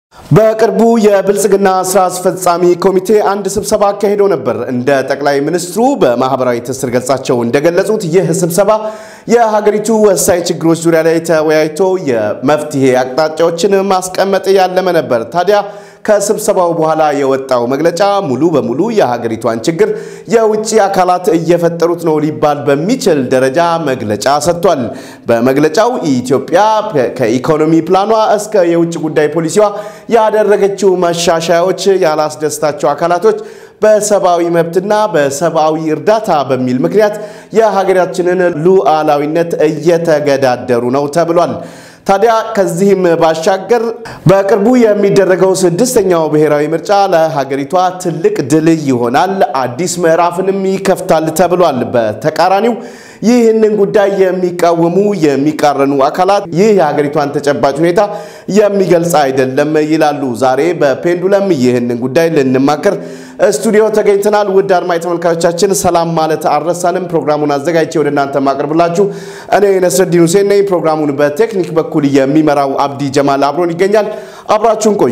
በቅርቡ የብልጽግና ስራ አስፈጻሚ ኮሚቴ አንድ ስብሰባ አካሂዶ ነበር። እንደ ጠቅላይ ሚኒስትሩ በማህበራዊ ትስስር ገጻቸው እንደገለጹት ይህ ስብሰባ የሀገሪቱ ወሳኝ ችግሮች ዙሪያ ላይ ተወያይቶ የመፍትሄ አቅጣጫዎችን ማስቀመጥ ያለመ ነበር። ታዲያ ከስብሰባው በኋላ የወጣው መግለጫ ሙሉ በሙሉ የሀገሪቷን ችግር የውጭ አካላት እየፈጠሩት ነው ሊባል በሚችል ደረጃ መግለጫ ሰጥቷል። በመግለጫው ኢትዮጵያ ከኢኮኖሚ ፕላኗ እስከ የውጭ ጉዳይ ፖሊሲዋ ያደረገችው መሻሻያዎች ያላስደስታቸው አካላቶች በሰብአዊ መብትና በሰብአዊ እርዳታ በሚል ምክንያት የሀገራችንን ሉዓላዊነት እየተገዳደሩ ነው ተብሏል። ታዲያ ከዚህም ባሻገር በቅርቡ የሚደረገው ስድስተኛው ብሔራዊ ምርጫ ለሀገሪቷ ትልቅ ድል ይሆናል፣ አዲስ ምዕራፍንም ይከፍታል ተብሏል። በተቃራኒው ይህንን ጉዳይ የሚቃወሙ የሚቃረኑ አካላት ይህ የሀገሪቷን ተጨባጭ ሁኔታ የሚገልጽ አይደለም ይላሉ። ዛሬ በፔንዱለም ይህንን ጉዳይ ልንማከር ስቱዲዮ ተገኝተናል። ውድ አድማጭ ተመልካቾቻችን ሰላም ማለት አልረሳንም። ፕሮግራሙን አዘጋጅቼ ወደ እናንተ ማቅርብላችሁ እኔ ነስረዲን ሁሴን ነኝ። ፕሮግራሙን በቴክኒክ በኩል የሚመራው አብዲ ጀማል አብሮን ይገኛል። አብራችሁን ቆዩ።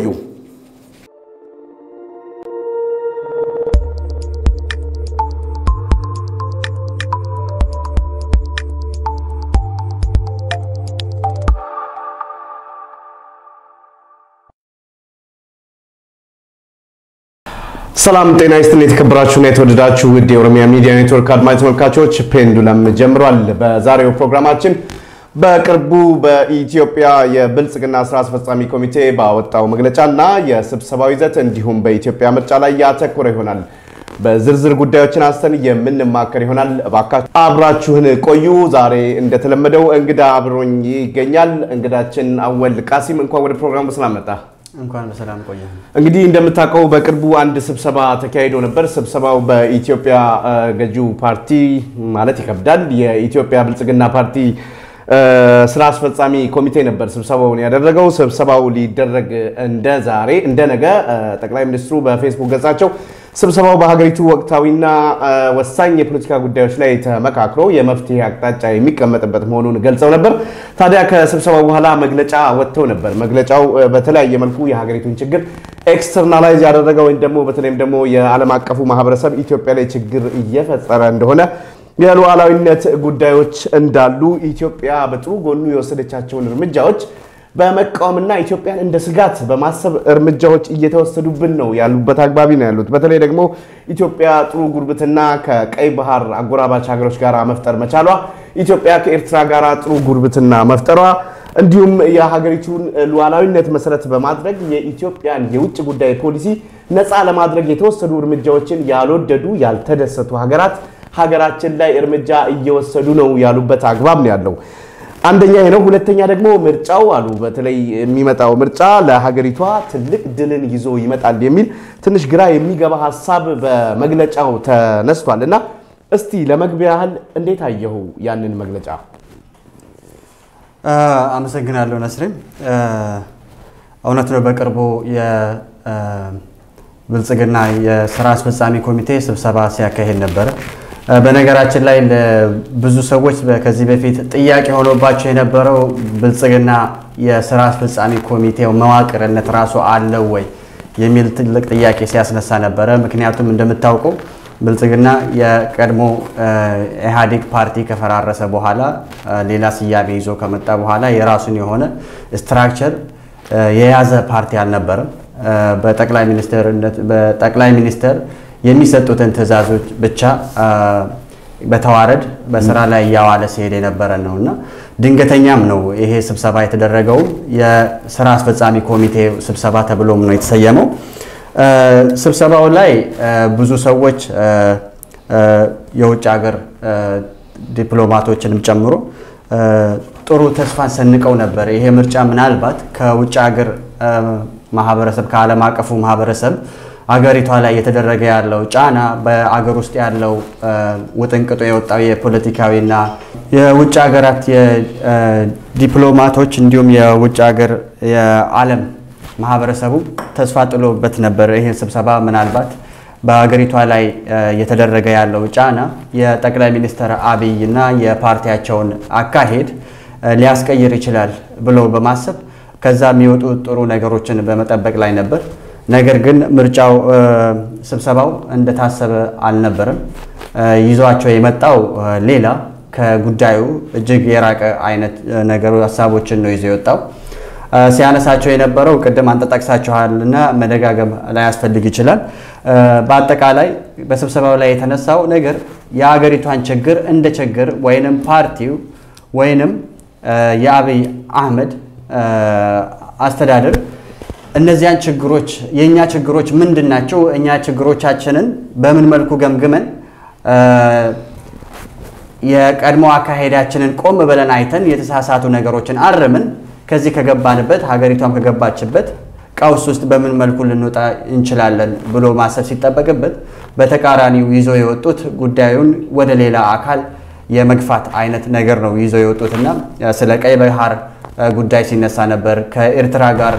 ሰላም ጤና ይስጥልኝ። የተከበራችሁና የተወደዳችሁ ውድ የኦሮሚያ ሚዲያ ኔትወርክ አድማጭ ተመልካቾች ፔንዱለም ጀምሯል። በዛሬው ፕሮግራማችን በቅርቡ በኢትዮጵያ የብልጽግና ስራ አስፈጻሚ ኮሚቴ ባወጣው መግለጫና የስብሰባው ይዘት እንዲሁም በኢትዮጵያ ምርጫ ላይ ያተኮረ ይሆናል። በዝርዝር ጉዳዮችን አንስተን የምንማከር ይሆናል። እባካችሁ አብራችሁን ቆዩ። ዛሬ እንደተለመደው እንግዳ አብሮኝ ይገኛል። እንግዳችን አወል ቃሲም፣ እንኳን ወደ ፕሮግራሙ በሰላም መጣ። እንኳን በሰላም ቆየ። እንግዲህ እንደምታውቀው በቅርቡ አንድ ስብሰባ ተካሂዶ ነበር። ስብሰባው በኢትዮጵያ ገዢው ፓርቲ ማለት ይከብዳል የኢትዮጵያ ብልጽግና ፓርቲ ስራ አስፈጻሚ ኮሚቴ ነበር ስብሰባውን ያደረገው። ስብሰባው ሊደረግ እንደ ዛሬ እንደ ነገ ጠቅላይ ሚኒስትሩ በፌስቡክ ገጻቸው ስብሰባው በሀገሪቱ ወቅታዊና ወሳኝ የፖለቲካ ጉዳዮች ላይ ተመካክሮ የመፍትሄ አቅጣጫ የሚቀመጥበት መሆኑን ገልጸው ነበር። ታዲያ ከስብሰባው በኋላ መግለጫ ወጥተው ነበር። መግለጫው በተለያየ መልኩ የሀገሪቱን ችግር ኤክስተርናላይዝ ያደረገ ወይም ደግሞ በተለይም ደግሞ የዓለም አቀፉ ማህበረሰብ ኢትዮጵያ ላይ ችግር እየፈጠረ እንደሆነ የሉዓላዊነት ጉዳዮች እንዳሉ ኢትዮጵያ በጥሩ ጎኑ የወሰደቻቸውን እርምጃዎች በመቃወምና ኢትዮጵያን እንደ ስጋት በማሰብ እርምጃዎች እየተወሰዱብን ነው ያሉበት አግባቢ ነው ያሉት። በተለይ ደግሞ ኢትዮጵያ ጥሩ ጉርብትና ከቀይ ባህር አጎራባች ሀገሮች ጋር መፍጠር መቻሏ፣ ኢትዮጵያ ከኤርትራ ጋር ጥሩ ጉርብትና መፍጠሯ እንዲሁም የሀገሪቱን ሉዓላዊነት መሰረት በማድረግ የኢትዮጵያን የውጭ ጉዳይ ፖሊሲ ነፃ ለማድረግ የተወሰዱ እርምጃዎችን ያልወደዱ ያልተደሰቱ ሀገራት ሀገራችን ላይ እርምጃ እየወሰዱ ነው ያሉበት አግባብ ነው ያለው። አንደኛ ይሄ ነው። ሁለተኛ ደግሞ ምርጫው አሉ በተለይ የሚመጣው ምርጫ ለሀገሪቷ ትልቅ ድልን ይዞ ይመጣል የሚል ትንሽ ግራ የሚገባ ሀሳብ በመግለጫው ተነስቷል እና እስቲ ለመግቢያ ያህል እንዴት አየሁ ያንን መግለጫ? አመሰግናለሁ ነስሪም። እውነት ነው በቅርቡ የብልጽግና የስራ አስፈጻሚ ኮሚቴ ስብሰባ ሲያካሄድ ነበረ። በነገራችን ላይ ብዙ ሰዎች ከዚህ በፊት ጥያቄ ሆኖባቸው የነበረው ብልጽግና የስራ አስፈጻሚ ኮሚቴው መዋቅርነት ራሱ አለው ወይ የሚል ትልቅ ጥያቄ ሲያስነሳ ነበረ። ምክንያቱም እንደምታውቀው ብልጽግና የቀድሞ ኢህአዴግ ፓርቲ ከፈራረሰ በኋላ ሌላ ስያሜ ይዞ ከመጣ በኋላ የራሱን የሆነ ስትራክቸር የያዘ ፓርቲ አልነበረም። በጠቅላይ ሚኒስትር የሚሰጡትን ትዕዛዞች ብቻ በተዋረድ በስራ ላይ እያዋለ ሲሄድ የነበረ ነው እና ድንገተኛም ነው ይሄ ስብሰባ የተደረገው። የስራ አስፈጻሚ ኮሚቴ ስብሰባ ተብሎም ነው የተሰየመው። ስብሰባው ላይ ብዙ ሰዎች የውጭ ሀገር ዲፕሎማቶችንም ጨምሮ ጥሩ ተስፋን ሰንቀው ነበር። ይሄ ምርጫ ምናልባት ከውጭ ሀገር ማህበረሰብ ከዓለም አቀፉ ማህበረሰብ አገሪቷ ላይ እየተደረገ ያለው ጫና በአገር ውስጥ ያለው ውጥንቅጡ የወጣው የፖለቲካዊና የውጭ ሀገራት የዲፕሎማቶች እንዲሁም የውጭ ሀገር የዓለም ማህበረሰቡ ተስፋ ጥሎበት ነበር። ይህን ስብሰባ ምናልባት በሀገሪቷ ላይ እየተደረገ ያለው ጫና የጠቅላይ ሚኒስትር አብይ እና የፓርቲያቸውን አካሄድ ሊያስቀይር ይችላል ብለው በማሰብ ከዛ የሚወጡ ጥሩ ነገሮችን በመጠበቅ ላይ ነበር። ነገር ግን ምርጫው ስብሰባው እንደታሰበ አልነበረም። ይዟቸው የመጣው ሌላ ከጉዳዩ እጅግ የራቀ አይነት ነገሩ ሀሳቦችን ነው ይዞ የወጣው። ሲያነሳቸው የነበረው ቅድም አንተ ጠቅሳችኋልና መደጋገም ላያስፈልግ ይችላል። በአጠቃላይ በስብሰባው ላይ የተነሳው ነገር የአገሪቷን ችግር እንደ ችግር ወይንም ፓርቲው ወይንም የአብይ አህመድ አስተዳደር እነዚያን ችግሮች የእኛ ችግሮች ምንድን ናቸው? እኛ ችግሮቻችንን በምን መልኩ ገምግመን የቀድሞ አካሄዳችንን ቆም ብለን አይተን የተሳሳቱ ነገሮችን አርምን ከዚህ ከገባንበት ሀገሪቷም ከገባችበት ቀውስ ውስጥ በምን መልኩ ልንወጣ እንችላለን ብሎ ማሰብ ሲጠበቅበት በተቃራኒው ይዞ የወጡት ጉዳዩን ወደ ሌላ አካል የመግፋት አይነት ነገር ነው ይዞ የወጡትና ስለ ቀይ ባህር ጉዳይ ሲነሳ ነበር። ከኤርትራ ጋር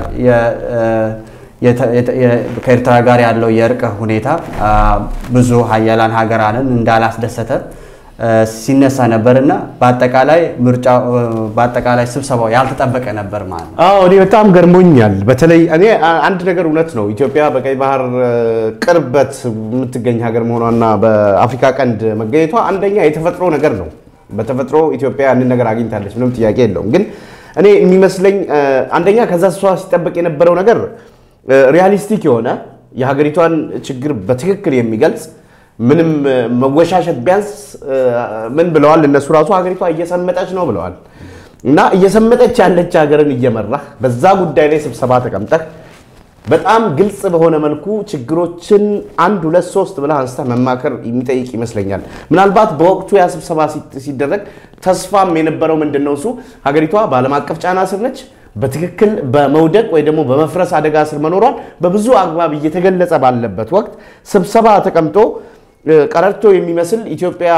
ከኤርትራ ጋር ያለው የእርቅ ሁኔታ ብዙ ሀያላን ሀገራንን እንዳላስደሰተ ሲነሳ ነበር እና በአጠቃላይ ምርጫ በአጠቃላይ ስብሰባው ያልተጠበቀ ነበር ማለት ነው። አዎ እኔ በጣም ገርሞኛል። በተለይ እኔ አንድ ነገር እውነት ነው ኢትዮጵያ በቀይ ባህር ቅርበት የምትገኝ ሀገር መሆኗና በአፍሪካ ቀንድ መገኘቷ አንደኛ የተፈጥሮ ነገር ነው። በተፈጥሮ ኢትዮጵያ ያንን ነገር አግኝታለች፣ ምንም ጥያቄ የለውም። ግን እኔ የሚመስለኝ አንደኛ ከዛ እሷ ሲጠበቅ የነበረው ነገር ሪያሊስቲክ የሆነ የሀገሪቷን ችግር በትክክል የሚገልጽ ምንም መወሻሸት ቢያንስ ምን ብለዋል እነሱ ራሱ ሀገሪቷ እየሰመጠች ነው ብለዋል። እና እየሰመጠች ያለች ሀገርን እየመራህ በዛ ጉዳይ ላይ ስብሰባ ተቀምጠህ በጣም ግልጽ በሆነ መልኩ ችግሮችን አንድ ሁለት ሶስት ብለህ አንስተህ መማከር የሚጠይቅ ይመስለኛል። ምናልባት በወቅቱ ያ ስብሰባ ሲደረግ ተስፋም የነበረው ምንድን ነው እሱ ሀገሪቷ በዓለም አቀፍ ጫና ስር ነች በትክክል በመውደቅ ወይ ደግሞ በመፍረስ አደጋ ስር መኖሯን በብዙ አግባብ እየተገለጸ ባለበት ወቅት ስብሰባ ተቀምጦ ቀረርቶ የሚመስል ኢትዮጵያ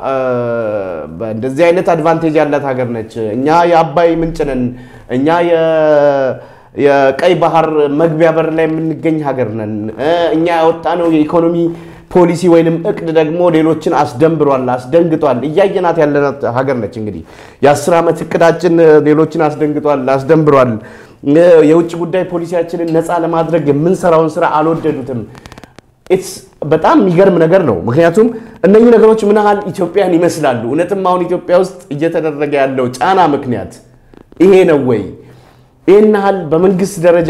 እንደዚህ አይነት አድቫንቴጅ ያላት ሀገር ነች፣ እኛ የአባይ ምንጭ ነን፣ እኛ የቀይ ባህር መግቢያ በር ላይ የምንገኝ ሀገር ነን፣ እኛ ያወጣነው የኢኮኖሚ ፖሊሲ ወይንም እቅድ ደግሞ ሌሎችን አስደንብሯል፣ አስደንግጧል። እያየናት ያለናት ሀገር ነች። እንግዲህ የአስር ዓመት እቅዳችን ሌሎችን አስደንግጧል፣ አስደንብሯል። የውጭ ጉዳይ ፖሊሲያችንን ነፃ ለማድረግ የምንሰራውን ስራ አልወደዱትም። በጣም የሚገርም ነገር ነው። ምክንያቱም እነኚህ ነገሮች ምን ያህል ኢትዮጵያን ይመስላሉ? እውነትም አሁን ኢትዮጵያ ውስጥ እየተደረገ ያለው ጫና ምክንያት ይሄ ነው ወይ? ይህን ያህል በመንግስት ደረጃ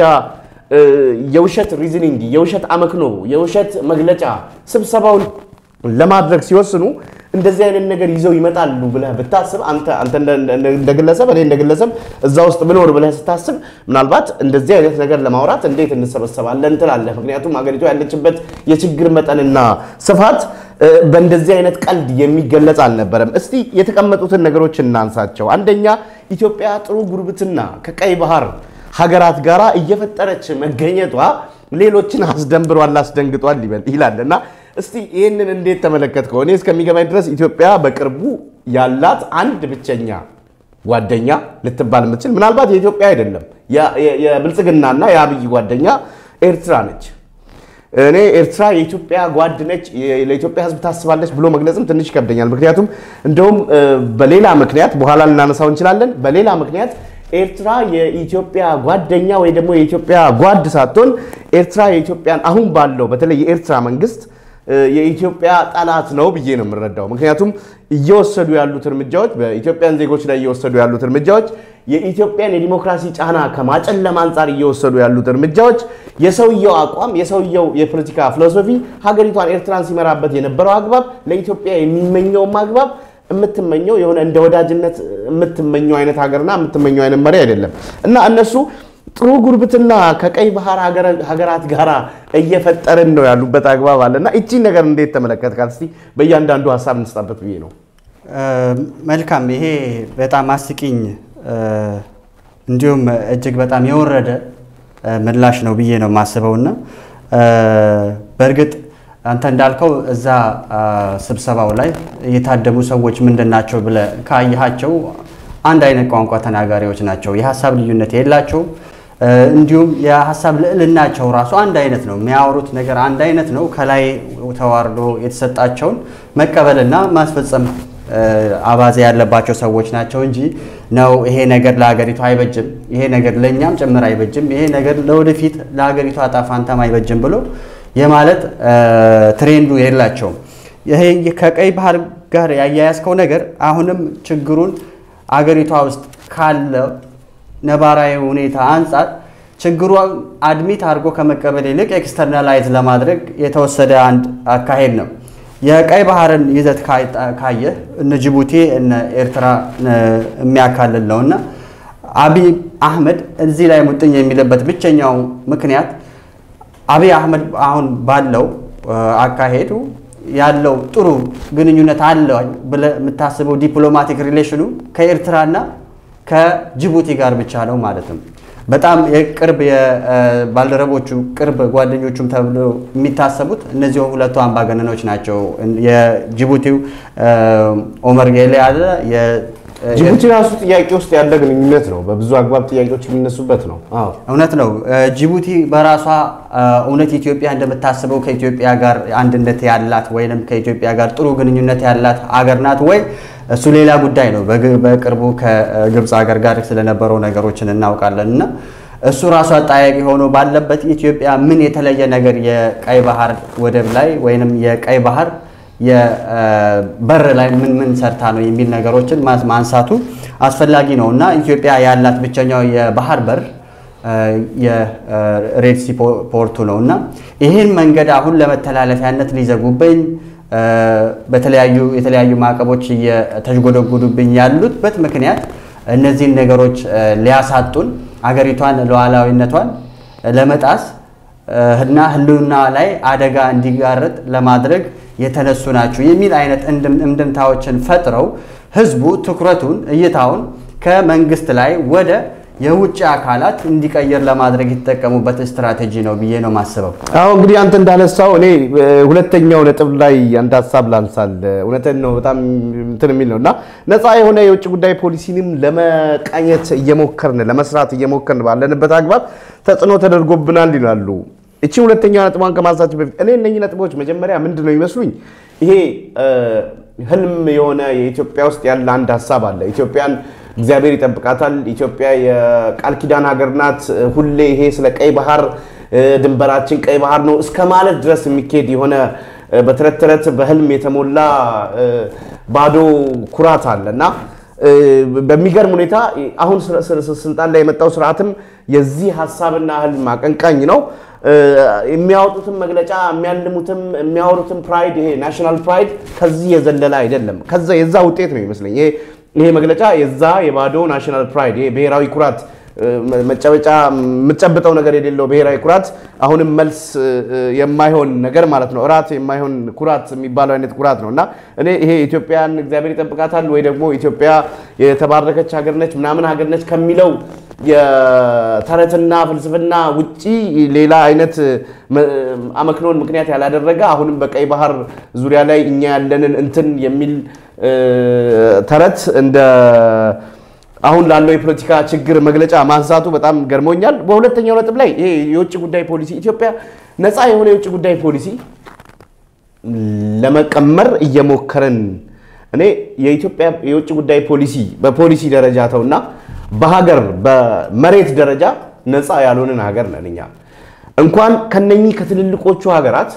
የውሸት ሪዝኒንግ፣ የውሸት አመክኖ፣ የውሸት መግለጫ ስብሰባውን ለማድረግ ሲወስኑ እንደዚህ አይነት ነገር ይዘው ይመጣሉ ብለህ ብታስብ አንተ እንደ ግለሰብ እኔ እንደ ግለሰብ እዛ ውስጥ ብኖር ብለህ ስታስብ ምናልባት እንደዚህ አይነት ነገር ለማውራት እንዴት እንሰበሰባለን ትላለህ። ምክንያቱም ሀገሪቷ ያለችበት የችግር መጠንና ስፋት በእንደዚህ አይነት ቀልድ የሚገለጽ አልነበረም። እስቲ የተቀመጡትን ነገሮች እናንሳቸው። አንደኛ ኢትዮጵያ ጥሩ ጉርብትና ከቀይ ባህር ሀገራት ጋር እየፈጠረች መገኘቷ ሌሎችን አስደንብሯል፣ አስደንግጧል ይላል እና እስቲ ይህንን እንዴት ተመለከትከው? እኔ እስከሚገባኝ ድረስ ኢትዮጵያ በቅርቡ ያላት አንድ ብቸኛ ጓደኛ ልትባል የምትችል ምናልባት የኢትዮጵያ አይደለም የብልጽግናና የአብይ ጓደኛ ኤርትራ ነች። እኔ ኤርትራ የኢትዮጵያ ጓድ ነች፣ ለኢትዮጵያ ሕዝብ ታስባለች ብሎ መግለጽም ትንሽ ይከብደኛል። ምክንያቱም እንደውም በሌላ ምክንያት በኋላ ልናነሳው እንችላለን። በሌላ ምክንያት ኤርትራ የኢትዮጵያ ጓደኛ ወይ ደግሞ የኢትዮጵያ ጓድ ሳትሆን ኤርትራ የኢትዮጵያን አሁን ባለው በተለይ የኤርትራ መንግስት የኢትዮጵያ ጠላት ነው ብዬ ነው የምረዳው። ምክንያቱም እየወሰዱ ያሉት እርምጃዎች በኢትዮጵያን ዜጎች ላይ እየወሰዱ ያሉት እርምጃዎች የኢትዮጵያን የዲሞክራሲ ጫና ከማጨለም አንጻር እየወሰዱ ያሉት እርምጃዎች የሰውየው አቋም የሰውየው የፖለቲካ ፊሎሶፊ ሀገሪቷን ኤርትራን ሲመራበት የነበረው አግባብ ለኢትዮጵያ የሚመኘውም አግባብ የምትመኘው የሆነ እንደ ወዳጅነት የምትመኘው አይነት ሀገርና የምትመኘው አይነት መሪ አይደለም እና እነሱ ጥሩ ጉርብትና ከቀይ ባህር ሀገራት ጋር እየፈጠርን ነው ያሉበት አግባብ አለ እና እቺን ነገር እንዴት ተመለከትካት? እስኪ በእያንዳንዱ ሀሳብ እንስጣበት ብዬ ነው። መልካም። ይሄ በጣም አስቂኝ እንዲሁም እጅግ በጣም የወረደ ምላሽ ነው ብዬ ነው የማስበውና በእርግጥ አንተ እንዳልከው እዛ ስብሰባው ላይ የታደሙ ሰዎች ምንድን ናቸው ብለህ ካየሃቸው አንድ አይነት ቋንቋ ተናጋሪዎች ናቸው። የሀሳብ ልዩነት የላቸው። እንዲሁም የሀሳብ ልዕልናቸው ራሱ አንድ አይነት ነው። የሚያወሩት ነገር አንድ አይነት ነው። ከላይ ተዋርዶ የተሰጣቸውን መቀበልና ማስፈጸም አባዜ ያለባቸው ሰዎች ናቸው እንጂ ነው ይሄ ነገር ለሀገሪቱ አይበጅም፣ ይሄ ነገር ለእኛም ጭምር አይበጅም፣ ይሄ ነገር ለወደፊት ለሀገሪቱ ዕጣ ፈንታም አይበጅም ብሎ የማለት ትሬንዱ የላቸውም። ይሄ ከቀይ ባህር ጋር ያያያዝከው ነገር አሁንም ችግሩን አገሪቷ ውስጥ ካለው ነባራዊ ሁኔታ አንጻር ችግሩ አድሚት አድርጎ ከመቀበል ይልቅ ኤክስተርናላይዝ ለማድረግ የተወሰደ አንድ አካሄድ ነው። የቀይ ባህርን ይዘት ካየህ እነ ጅቡቲ እነ ኤርትራ የሚያካልል ነው እና አብይ አህመድ እዚህ ላይ ሙጥኝ የሚልበት ብቸኛው ምክንያት አብይ አህመድ አሁን ባለው አካሄዱ ያለው ጥሩ ግንኙነት አለ ብለህ የምታስበው ዲፕሎማቲክ ሪሌሽኑ ከኤርትራና ከጅቡቲ ጋር ብቻ ነው ማለት ነው። በጣም የቅርብ የባልደረቦቹ ቅርብ ጓደኞቹም ተብሎ የሚታሰቡት እነዚህ ሁለቱ አምባገነኖች ናቸው። የጅቡቲው ኦመር ጌሌ አለ። ጅቡቲ ራሱ ጥያቄ ውስጥ ያለ ግንኙነት ነው። በብዙ አግባብ ጥያቄዎች የሚነሱበት ነው። አዎ እውነት ነው። ጅቡቲ በራሷ እውነት ኢትዮጵያ እንደምታስበው ከኢትዮጵያ ጋር አንድነት ያላት ወይም ከኢትዮጵያ ጋር ጥሩ ግንኙነት ያላት አገር ናት ወይ? እሱ ሌላ ጉዳይ ነው። በቅርቡ ከግብፅ ሀገር ጋር ስለነበረው ነገሮችን እናውቃለን እና እሱ ራሱ አጠያቂ ሆኖ ባለበት ኢትዮጵያ ምን የተለየ ነገር የቀይ ባህር ወደብ ላይ ወይንም የቀይ ባህር የበር ላይ ምን ምን ሰርታ ነው የሚል ነገሮችን ማንሳቱ አስፈላጊ ነው እና ኢትዮጵያ ያላት ብቸኛው የባህር በር የሬድሲ ፖርቱ ነው እና ይህን መንገድ አሁን ለመተላለፊያነት ሊዘጉብኝ በተለያዩ የተለያዩ ማዕቀቦች እየተጎደጉዱብኝ ያሉበት ምክንያት እነዚህን ነገሮች ሊያሳጡን አገሪቷን ሉዓላዊነቷን ለመጣስ እና ሕልውና ላይ አደጋ እንዲጋረጥ ለማድረግ የተነሱ ናቸው የሚል አይነት እንድምታዎችን ፈጥረው ህዝቡ ትኩረቱን እይታውን ከመንግስት ላይ ወደ የውጭ አካላት እንዲቀይር ለማድረግ የተጠቀሙበት ስትራቴጂ ነው ብዬ ነው ማስበው። አሁ እንግዲህ አንተ እንዳነሳው እኔ ሁለተኛው ነጥብ ላይ አንድ ሀሳብ ላንሳል። እውነትን ነው በጣም እንትን የሚል ነው እና ነፃ የሆነ የውጭ ጉዳይ ፖሊሲንም ለመቃኘት እየሞከርን ለመስራት እየሞከርን ባለንበት አግባብ ተጽዕኖ ተደርጎብናል ይላሉ። እቺ ሁለተኛ ነጥቧን ከማንሳት በፊት እኔ እነኚህ ነጥቦች መጀመሪያ ምንድን ነው ይመስሉኝ ይሄ ህልም የሆነ የኢትዮጵያ ውስጥ ያለ አንድ ሀሳብ አለ። ኢትዮጵያን እግዚአብሔር ይጠብቃታል። ኢትዮጵያ የቃል ኪዳን ሀገር ናት። ሁሌ ይሄ ስለ ቀይ ባህር ድንበራችን ቀይ ባህር ነው እስከ ማለት ድረስ የሚካሄድ የሆነ በተረት ተረት በህልም የተሞላ ባዶ ኩራት አለ እና በሚገርም ሁኔታ አሁን ስልጣን ላይ የመጣው ስርዓትም የዚህ ሀሳብና ህልም አቀንቃኝ ነው። የሚያወጡትም መግለጫ የሚያልሙትም የሚያወሩትም ፕራይድ ይሄ ናሽናል ፕራይድ ከዚህ የዘለለ አይደለም። ከዛ የዛ ውጤት ነው ይመስለኝ ይሄ ይሄ መግለጫ የዛ የባዶ ናሽናል ፕራይድ ይሄ ብሔራዊ ኩራት መጨበጫ የምትጨብጠው ነገር የሌለው ብሔራዊ ኩራት አሁንም መልስ የማይሆን ነገር ማለት ነው። እራት የማይሆን ኩራት የሚባለው አይነት ኩራት ነው እና እኔ ይሄ ኢትዮጵያን እግዚአብሔር ይጠብቃታል ወይ ደግሞ ኢትዮጵያ የተባረከች ሀገር ነች ምናምን ሀገር ነች ከሚለው የተረትና ፍልስፍና ውጪ ሌላ አይነት አመክኖን ምክንያት ያላደረገ አሁንም በቀይ ባህር ዙሪያ ላይ እኛ ያለንን እንትን የሚል ተረት እንደ አሁን ላለው የፖለቲካ ችግር መግለጫ ማንሳቱ በጣም ገርሞኛል። በሁለተኛው ነጥብ ላይ ይሄ የውጭ ጉዳይ ፖሊሲ ኢትዮጵያ ነፃ የሆነ የውጭ ጉዳይ ፖሊሲ ለመቀመር እየሞከርን እኔ የኢትዮጵያ የውጭ ጉዳይ ፖሊሲ በፖሊሲ ደረጃ ተውና በሀገር በመሬት ደረጃ ነፃ ያልሆንን ሀገር ነን እኛ። እንኳን ከነኚህ ከትልልቆቹ ሀገራት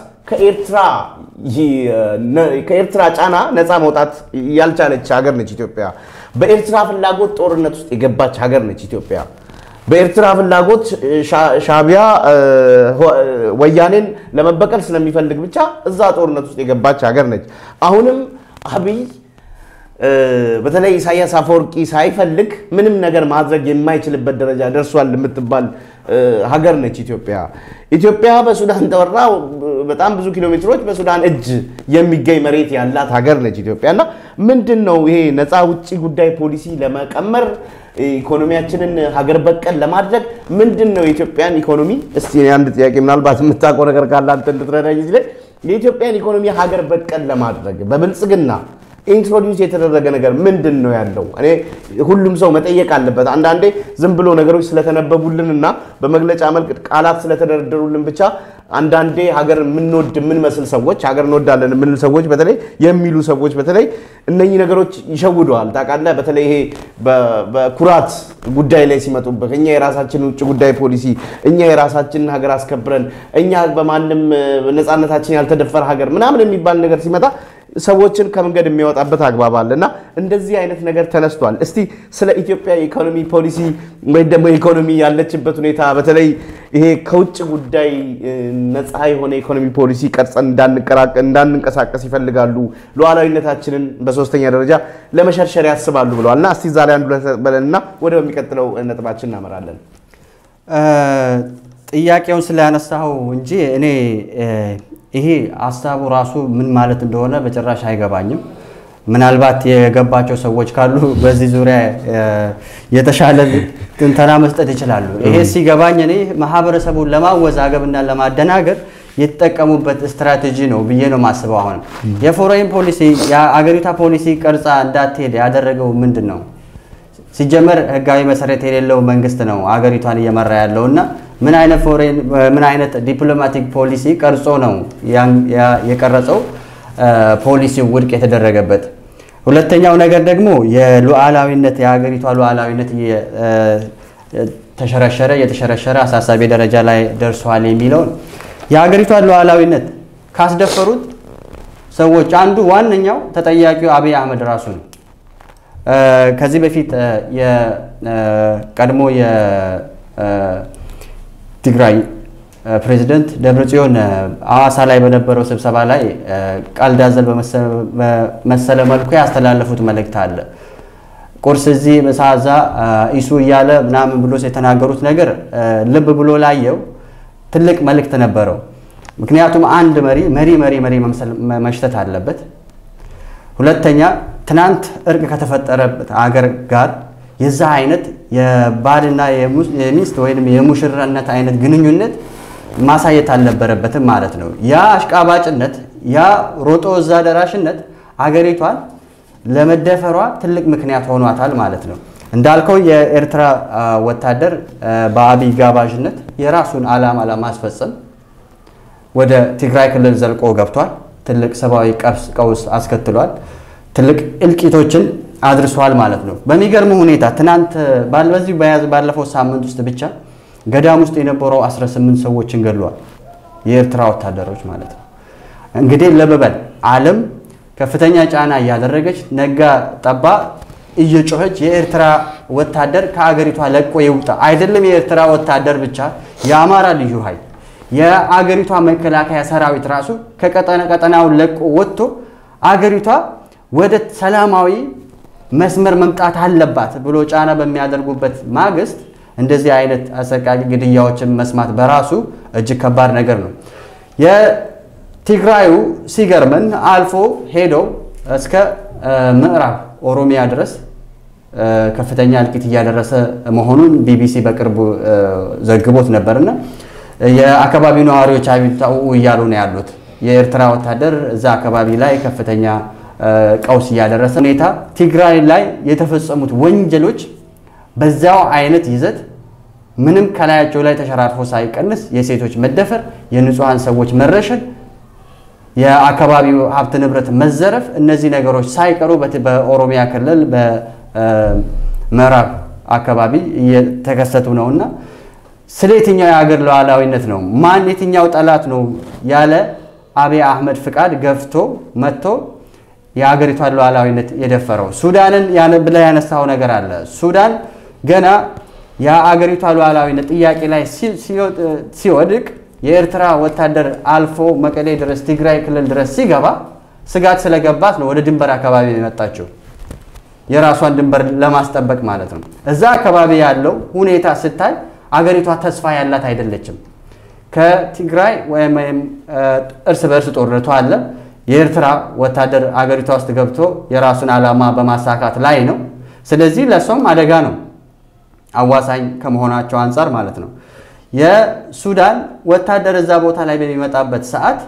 ከኤርትራ ጫና ነፃ መውጣት ያልቻለች ሀገር ነች ኢትዮጵያ። በኤርትራ ፍላጎት ጦርነት ውስጥ የገባች ሀገር ነች ኢትዮጵያ። በኤርትራ ፍላጎት ሻዕቢያ ወያኔን ለመበቀል ስለሚፈልግ ብቻ እዛ ጦርነት ውስጥ የገባች ሀገር ነች። አሁንም አብይ በተለይ ኢሳያስ አፈወርቂ ሳይፈልግ ምንም ነገር ማድረግ የማይችልበት ደረጃ ደርሷል የምትባል ሀገር ነች ኢትዮጵያ። ኢትዮጵያ በሱዳን ተወራ በጣም ብዙ ኪሎ ሜትሮች በሱዳን እጅ የሚገኝ መሬት ያላት ሀገር ነች ኢትዮጵያ እና ምንድን ነው ይሄ ነፃ ውጭ ጉዳይ ፖሊሲ ለመቀመር ኢኮኖሚያችንን ሀገር በቀል ለማድረግ ምንድን ነው የኢትዮጵያን ኢኮኖሚ እስቲ አንድ ጥያቄ ምናልባት የምታውቀው ነገር ካለ አንተ እንድትረዳኝ እዚህ ላይ የኢትዮጵያን ኢኮኖሚ ሀገር በቀል ለማድረግ በብልጽግና ኢንትሮዲውስ የተደረገ ነገር ምንድን ነው ያለው? እኔ ሁሉም ሰው መጠየቅ አለበት። አንዳንዴ ዝም ብሎ ነገሮች ስለተነበቡልን እና በመግለጫ መልክ ቃላት ስለተደረደሩልን ብቻ አንዳንዴ ሀገር የምንወድ የምንመስል ሰዎች ሀገር እንወዳለን የምንል ሰዎች በተለይ የሚሉ ሰዎች በተለይ እነኚህ ነገሮች ይሸውደዋል። ታውቃለህ፣ በተለይ ይሄ በ- በኩራት ጉዳይ ላይ ሲመጡበት እኛ የራሳችን ውጭ ጉዳይ ፖሊሲ እኛ የራሳችንን ሀገር አስከብረን እኛ በማንም እ፣ ነፃነታችን ያልተደፈረ ሀገር ምናምን የሚባል ነገር ሲመጣ ሰዎችን ከመንገድ የሚያወጣበት አግባብ አለ እና እንደዚህ አይነት ነገር ተነስቷል። እስቲ ስለ ኢትዮጵያ የኢኮኖሚ ፖሊሲ ወይም ደግሞ ኢኮኖሚ ያለችበት ሁኔታ በተለይ ይሄ ከውጭ ጉዳይ እ፣ ነፃ የሆነ ኢኮኖሚ ፖሊሲ ቀርጸን እንዳንቀራቀ- እንዳንንቀሳቀስ ይፈልጋሉ፣ ሉዓላዊነታችንን በሶስተኛ ደረጃ ለመሸርሸር ያስባሉ ብለዋል እና እስቲ እዛ ላይ አንዱ በለንና ወደ በሚቀጥለው ነጥባችን እናመራለን። ጥያቄውን ስላነሳው እንጂ እኔ እ፣ ይሄ ሀሳቡ ራሱ ምን ማለት እንደሆነ በጭራሽ አይገባኝም። ምናልባት የገባቸው ሰዎች ካሉ በዚህ ዙሪያ እ፣ የተሻለ ትንተና መስጠት ይችላሉ። ይሄ ሲገባኝ እኔ ማህበረሰቡን ለማወዛገብና ለማደናገር የተጠቀሙበት ስትራቴጂ ነው ብዬ ነው የማስበው። አሁንም የፎሬን ፖሊሲ የአገሪቷ ፖሊሲ ቀርጻ እንዳትሄድ ያደረገው ምንድን ነው? ሲጀመር ህጋዊ መሰረት የሌለው መንግስት ነው አገሪቷን እየመራ ያለው እና ምን አይነት ፎሬን ምን አይነት ዲፕሎማቲክ ፖሊሲ ቀርጾ ነው ያን- ያ- የቀረጸው ፖሊሲው ውድቅ የተደረገበት። ሁለተኛው ነገር ደግሞ የሉዓላዊነት የሀገሪቷ ሉዓላዊነት እየ- እ፣ ተሸረሸረ የተሸረሸረ አሳሳቢ ደረጃ ላይ ደርሷል የሚለውን የሀገሪቷን ሉዓላዊነት ካስደፈሩት ሰዎች አንዱ ዋነኛው ተጠያቂው አብይ አህመድ ራሱ ነው። እ፣ ከዚህ በፊት እ፣ የቀድሞ የትግራይ ፕሬዚደንት ደብረጽዮን እ፣ ሐዋሳ ላይ በነበረው ስብሰባ ላይ እ፣ ቀልድ አዘል በመሰ- በመሰለ መልኩ ያስተላለፉት መልእክት አለ። ቁርስ እዚህ ምሳ እዛ እ፣ ኢሱ እያለ ምናምን ብሎ የተናገሩት ነገር እ፣ ልብ ብሎ ላየው ትልቅ መልእክት ነበረው። ምክንያቱም አንድ መሪ መሪ መሪ መሪ መምሰል መሽተት አለበት። ሁለተኛ ትናንት እርቅ ከተፈጠረበት አገር ጋር የዛ አይነት የባልና የሙ- የሚስት ወይም የሙሽራነት አይነት ግንኙነት ማሳየት አልነበረበትም ማለት ነው። ያ አሽቃባጭነት፣ ያ ሮጦ እዛ ደራሽነት አገሪቷን ለመደፈሯ ትልቅ ምክንያት ሆኗታል ማለት ነው። እንዳልከው የኤርትራ አ፣ ወታደር አ፣ በአብይ ጋባዥነት የራሱን ዓላማ ለማስፈጸም ወደ ትግራይ ክልል ዘልቆ ገብቷል። ትልቅ ሰብአዊ ቀውስ ቀውስ አስከትሏል። ትልቅ እልቂቶችን አድርሷል ማለት ነው። በሚገርም ሁኔታ ትናንት ባል- በዚህ በያዝ ባለፈው ሳምንት ውስጥ ብቻ ገዳም ውስጥ የነበረው 18 ሰዎችን ገድሏል። የኤርትራ ወታደሮች ማለት ነው። እንግዲህ ለበበል ዓለም ከፍተኛ ጫና እያደረገች ነጋ ጠባ እየጮኸች የኤርትራ ወታደር ከአገሪቷ ለቆ ይውጣ። አይደለም የኤርትራ ወታደር ብቻ የአማራ ልዩ ኃይል የአገሪቷ መከላከያ ሰራዊት ራሱ ከቀጠና ቀጠናውን ለቆ ወጥቶ አገሪቷ ወደ ሰላማዊ መስመር መምጣት አለባት ብሎ ጫና በሚያደርጉበት ማግስት እንደዚህ አይነት አሰቃቂ ግድያዎችን መስማት በራሱ እጅግ ከባድ ነገር ነው። የትግራዩ ሲገርመን አልፎ ሄዶ እስከ እ፣ ምዕራብ ኦሮሚያ ድረስ እ፣ ከፍተኛ እልቂት እያደረሰ መሆኑን ቢቢሲ በቅርቡ እ፣ ዘግቦት ነበርና የአካባቢው ነዋሪዎች አቤቱታ ኡ እያሉ ነው ያሉት። የኤርትራ ወታደር እዛ አካባቢ ላይ ከፍተኛ እ፣ ቀውስ እያደረሰ ሁኔታ ትግራይ ላይ የተፈጸሙት ወንጀሎች በዛው አይነት ይዘት ምንም ከላያቸው ላይ ተሸራርፎ ሳይቀንስ የሴቶች መደፈር፣ የንጹሐን ሰዎች መረሸን፣ የአካባቢው ሀብት ንብረት መዘረፍ፣ እነዚህ ነገሮች ሳይቀሩ በት- በኦሮሚያ ክልል በምዕራብ አካባቢ እየተከሰቱ ነውና ስለ የትኛው የሀገር ሉዓላዊነት ነው? ማን የትኛው ጠላት ነው ያለ አብይ አህመድ ፍቃድ ገፍቶ መጥቶ የሀገሪቷን ሉዓላዊነት የደፈረው? ሱዳንን ያን- ብለህ ያነሳው ነገር አለ። ሱዳን ገና የአገሪቷ ሉዓላዊነት ጥያቄ ላይ ሲ- ሲወጥ- ሲወድቅ የኤርትራ ወታደር አልፎ መቀሌ ድረስ ትግራይ ክልል ድረስ ሲገባ ስጋት ስለገባት ነው ወደ ድንበር አካባቢ የመጣችው የራሷን ድንበር ለማስጠበቅ ማለት ነው። እዛ አካባቢ ያለው ሁኔታ ስታይ አገሪቷ ተስፋ ያላት አይደለችም። ከትግራይ ወይም ወይም እ፣ እርስ በእርስ ጦርነቱ አለ። የኤርትራ ወታደር አገሪቷ ውስጥ ገብቶ የራሱን ዓላማ በማሳካት ላይ ነው። ስለዚህ ለእሷም አደጋ ነው አዋሳኝ ከመሆናቸው አንጻር ማለት ነው። የሱዳን ወታደር እዛ ቦታ ላይ በሚመጣበት ሰዓት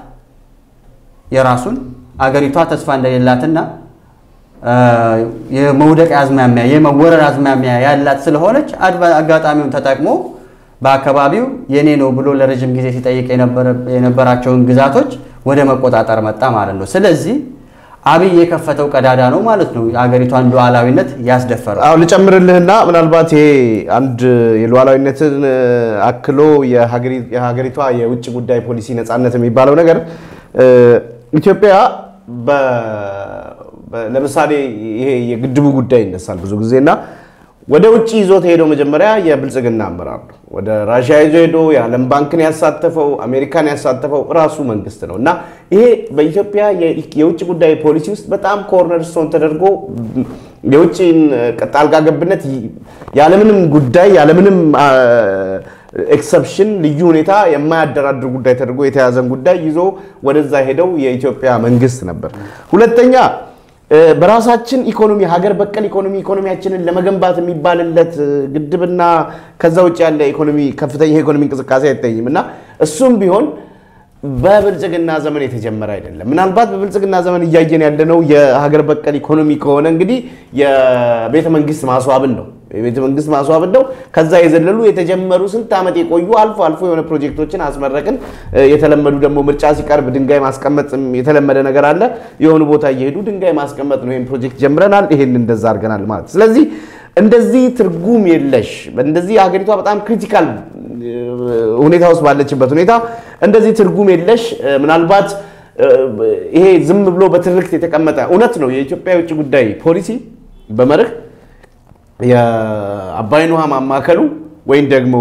የራሱን አገሪቷ ተስፋ እንደሌላትና እ፣ የመውደቅ አዝማሚያ የመወረር አዝማሚያ ያላት ስለሆነች አድባ- አጋጣሚውን ተጠቅሞ በአካባቢው የኔ ነው ብሎ ለረጅም ጊዜ ሲጠይቅ የነበራቸውን ግዛቶች ወደ መቆጣጠር መጣ ማለት ነው። ስለዚህ አብይ የከፈተው ቀዳዳ ነው ማለት ነው የሀገሪቷን ሉዓላዊነት ያስደፈረው። አዎ ልጨምርልህና ምናልባት ይሄ አንድ የሉዓላዊነትን አክሎ የሀገሪቷ የውጭ ጉዳይ ፖሊሲ ነፃነት የሚባለው ነገር ኢትዮጵያ ለምሳሌ ይሄ የግድቡ ጉዳይ ይነሳል ብዙ ጊዜ እና ወደ ውጭ ይዞት ሄደው መጀመሪያ የብልጽግና አመራር ነው። ወደ ራሽያ ይዞ ሄዶ የዓለም ባንክን ያሳተፈው አሜሪካን ያሳተፈው ራሱ መንግስት ነው እና ይሄ በኢትዮጵያ የውጭ ጉዳይ ፖሊሲ ውስጥ በጣም ኮርነር ስቶን ተደርጎ የውጭ ጣልቃ ገብነት ያለምንም ጉዳይ ያለምንም ኤክሰፕሽን ልዩ ሁኔታ የማያደራድር ጉዳይ ተደርጎ የተያዘን ጉዳይ ይዞ ወደዛ ሄደው የኢትዮጵያ መንግስት ነበር። ሁለተኛ በራሳችን ኢኮኖሚ ሀገር በቀል ኢኮኖሚ ኢኮኖሚያችንን ለመገንባት የሚባልለት ግድብና ከዛ ውጭ ያለ ኢኮኖሚ ከፍተኛ የኢኮኖሚ እንቅስቃሴ አይታይም እና እሱም ቢሆን በብልጽግና ዘመን የተጀመረ አይደለም። ምናልባት በብልጽግና ዘመን እያየን ያለነው የሀገር በቀል ኢኮኖሚ ከሆነ እንግዲህ የቤተ መንግስት ማስዋብን ነው የቤተ መንግስት ማስዋብን ነው። ከዛ የዘለሉ የተጀመሩ ስንት ዓመት የቆዩ አልፎ አልፎ የሆነ ፕሮጀክቶችን አስመረቅን። የተለመዱ ደግሞ ምርጫ ሲቀርብ ድንጋይ ማስቀመጥ የተለመደ ነገር አለ። የሆኑ ቦታ እየሄዱ ድንጋይ ማስቀመጥ ነው። ይህን ፕሮጀክት ጀምረናል፣ ይሄን እንደዛ አድርገናል ማለት ስለዚህ እንደዚህ ትርጉም የለሽ እንደዚህ ሀገሪቷ በጣም ክሪቲካል ሁኔታ ውስጥ ባለችበት ሁኔታ እንደዚህ ትርጉም የለሽ ምናልባት ይሄ ዝም ብሎ በትርክት የተቀመጠ እውነት ነው። የኢትዮጵያ የውጭ ጉዳይ ፖሊሲ በመርህ የአባይን ውሃ ማማከሉ ወይም ደግሞ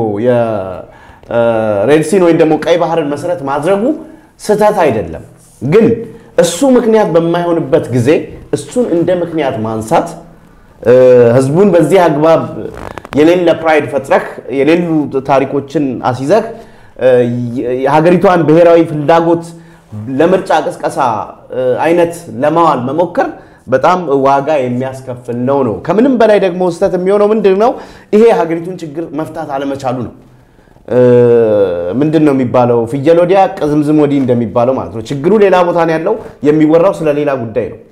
የሬድሲን ወይም ደግሞ ቀይ ባህርን መሰረት ማድረጉ ስህተት አይደለም። ግን እሱ ምክንያት በማይሆንበት ጊዜ እሱን እንደ ምክንያት ማንሳት ህዝቡን በዚህ አግባብ የሌለ ፕራይድ ፈጥረህ የሌሉ ታሪኮችን አስይዘህ የሀገሪቷን ብሔራዊ ፍላጎት ለምርጫ ቅስቀሳ አይነት ለማዋል መሞከር በጣም ዋጋ የሚያስከፍል ነው ነው። ከምንም በላይ ደግሞ ስህተት የሚሆነው ምንድን ነው? ይሄ የሀገሪቱን ችግር መፍታት አለመቻሉ ነው። ምንድን ነው የሚባለው? ፍየል ወዲያ ቅዝምዝም ወዲህ እንደሚባለው ማለት ነው። ችግሩ ሌላ ቦታ ነው ያለው፣ የሚወራው ስለ ሌላ ጉዳይ ነው።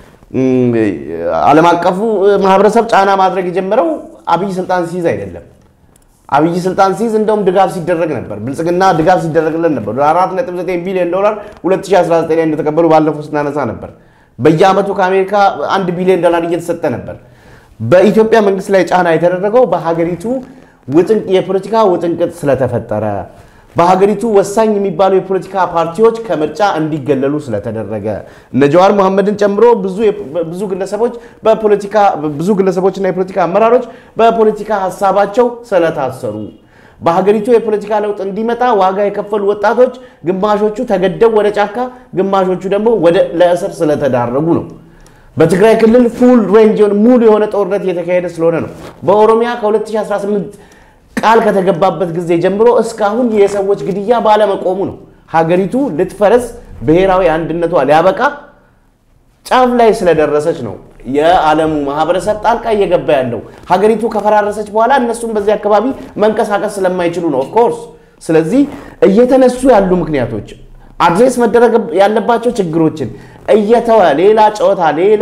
ዓለም አቀፉ ማህበረሰብ ጫና ማድረግ የጀመረው አብይ ስልጣን ሲይዝ አይደለም። አብይ ስልጣን ሲይዝ እንደውም ድጋፍ ሲደረግ ነበር። ብልጽግና ድጋፍ ሲደረግለን ነበር። 4.9 ቢሊዮን ዶላር 2019 ላይ እንደተቀበሉ ባለፈው ስናነሳ ነበር። በየአመቱ ከአሜሪካ አንድ ቢሊዮን ዶላር እየተሰጠ ነበር። በኢትዮጵያ መንግስት ላይ ጫና የተደረገው በሀገሪቱ የፖለቲካ ውጥንቅጥ ስለተፈጠረ በሀገሪቱ ወሳኝ የሚባሉ የፖለቲካ ፓርቲዎች ከምርጫ እንዲገለሉ ስለተደረገ እነ ጀዋር መሐመድን ጨምሮ ብዙ ግለሰቦች በፖለቲካ ብዙ ግለሰቦችና የፖለቲካ አመራሮች በፖለቲካ ሀሳባቸው ስለታሰሩ በሀገሪቱ የፖለቲካ ለውጥ እንዲመጣ ዋጋ የከፈሉ ወጣቶች ግማሾቹ ተገደው ወደ ጫካ፣ ግማሾቹ ደግሞ ወደ ለእስር ስለተዳረጉ ነው። በትግራይ ክልል ፉል ሬንጅ ሙሉ የሆነ ጦርነት እየተካሄደ ስለሆነ ነው። በኦሮሚያ ከ2018 ቃል ከተገባበት ጊዜ ጀምሮ እስካሁን የሰዎች ግድያ ባለመቆሙ ነው። ሀገሪቱ ልትፈረስ ብሔራዊ አንድነቷ ሊያበቃ ጫፍ ላይ ስለደረሰች ነው የዓለሙ ማህበረሰብ ጣልቃ እየገባ ያለው። ሀገሪቱ ከፈራረሰች በኋላ እነሱም በዚህ አካባቢ መንቀሳቀስ ስለማይችሉ ነው ኦፍኮርስ። ስለዚህ እየተነሱ ያሉ ምክንያቶች አድሬስ መደረግ ያለባቸው ችግሮችን እየተወ ሌላ ጨዋታ ሌላ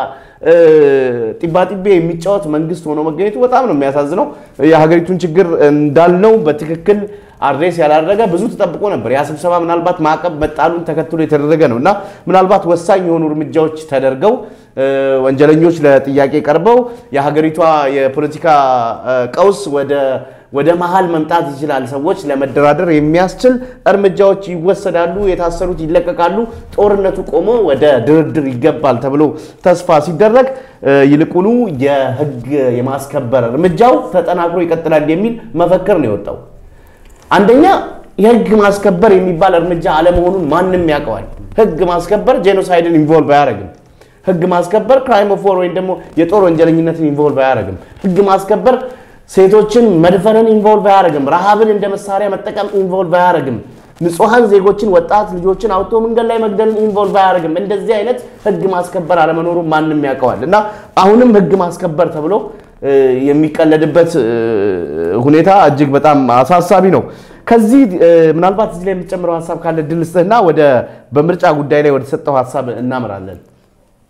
ጢባጢቤ የሚጫወት መንግስት ሆኖ መገኘቱ በጣም ነው የሚያሳዝነው። የሀገሪቱን ችግር እንዳልነው በትክክል አድሬስ ያላደረገ ብዙ ተጠብቆ ነበር። ያ ስብሰባ ምናልባት ማዕቀብ መጣሉን ተከትሎ የተደረገ ነው እና ምናልባት ወሳኝ የሆኑ እርምጃዎች ተደርገው ወንጀለኞች ለጥያቄ ቀርበው የሀገሪቷ የፖለቲካ ቀውስ ወደ ወደ መሀል መምጣት ይችላል። ሰዎች ለመደራደር የሚያስችል እርምጃዎች ይወሰዳሉ፣ የታሰሩት ይለቀቃሉ፣ ጦርነቱ ቆሞ ወደ ድርድር ይገባል ተብሎ ተስፋ ሲደረግ ይልቁኑ የህግ የማስከበር እርምጃው ተጠናክሮ ይቀጥላል የሚል መፈክር ነው የወጣው። አንደኛ የህግ ማስከበር የሚባል እርምጃ አለመሆኑን ማንም ያውቀዋል። ህግ ማስከበር ጄኖሳይድን ኢንቮልቭ አያደርግም። ህግ ማስከበር ክራይም ኦፍ ዋር ወይም ደግሞ የጦር ወንጀለኝነትን ኢንቮልቭ አያደርግም። ህግ ማስከበር ሴቶችን መድፈርን ኢንቮልቭ አያደርግም። ረሃብን እንደ መሳሪያ መጠቀም ኢንቮልቭ አያደርግም። ንጹሐን ዜጎችን ወጣት ልጆችን አውጥቶ መንገድ ላይ መግደልን ኢንቮልቭ አያደርግም። እንደዚህ አይነት ህግ ማስከበር አለመኖሩን ማንም ያውቀዋል እና አሁንም ህግ ማስከበር ተብሎ የሚቀለድበት ሁኔታ እጅግ በጣም አሳሳቢ ነው። ከዚህ ምናልባት እዚህ ላይ የምትጨምረው ሀሳብ ካለ ድል ስጥህና ወደ በምርጫ ጉዳይ ላይ ወደ ተሰጠው ሀሳብ እናምራለን።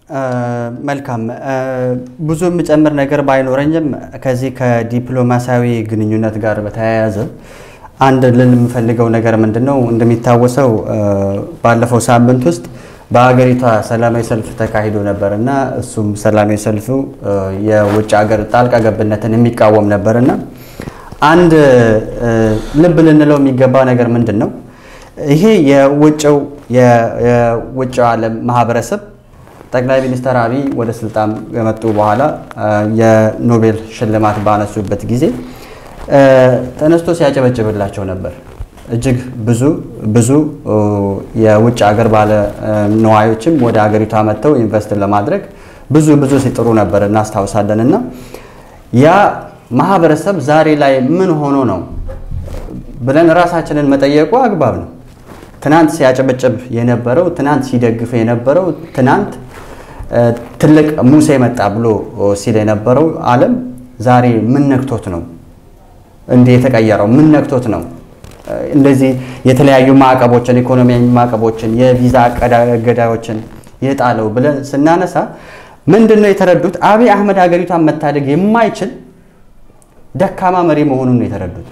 መልካም ብዙ የምጨምር ነገር ባይኖረኝም ከዚህ ከዲፕሎማሲያዊ ግንኙነት ጋር በተያያዘ አንድ ልል የምፈልገው ነገር ምንድን ነው? እንደሚታወሰው ባለፈው ሳምንት ውስጥ በሀገሪቷ ሰላማዊ ሰልፍ ተካሂዶ ነበር እና እሱም ሰላማዊ ሰልፉ የውጭ ሀገር ጣልቃ ገብነትን የሚቃወም ነበር እና አንድ ልብ ልንለው የሚገባ ነገር ምንድን ነው? ይሄ የውጭው የውጭው ዓለም ማህበረሰብ ጠቅላይ ሚኒስትር አብይ ወደ ስልጣን ከመጡ በኋላ የኖቤል ሽልማት ባነሱበት ጊዜ ተነስቶ ሲያጨበጭብላቸው ነበር። እጅግ ብዙ ብዙ የውጭ ሀገር ባለ ነዋዮችም ወደ ሀገሪቷ መጥተው ኢንቨስት ለማድረግ ብዙ ብዙ ሲጥሩ ነበር እናስታውሳለን። እና ያ ማህበረሰብ ዛሬ ላይ ምን ሆኖ ነው ብለን ራሳችንን መጠየቁ አግባብ ነው። ትናንት ሲያጨበጭብ የነበረው ትናንት ሲደግፍ የነበረው ትናንት ትልቅ ሙሴ መጣ ብሎ ሲል የነበረው ዓለም ዛሬ ምን ነክቶት ነው እንዲህ የተቀየረው? ምን ነክቶት ነው እንደዚህ የተለያዩ ማዕቀቦችን ኢኮኖሚያዊ ማዕቀቦችን የቪዛ እገዳዎችን የጣለው ብለን ስናነሳ ምንድን ነው የተረዱት? አብይ አህመድ ሀገሪቷን መታደግ የማይችል ደካማ መሪ መሆኑን ነው የተረዱት።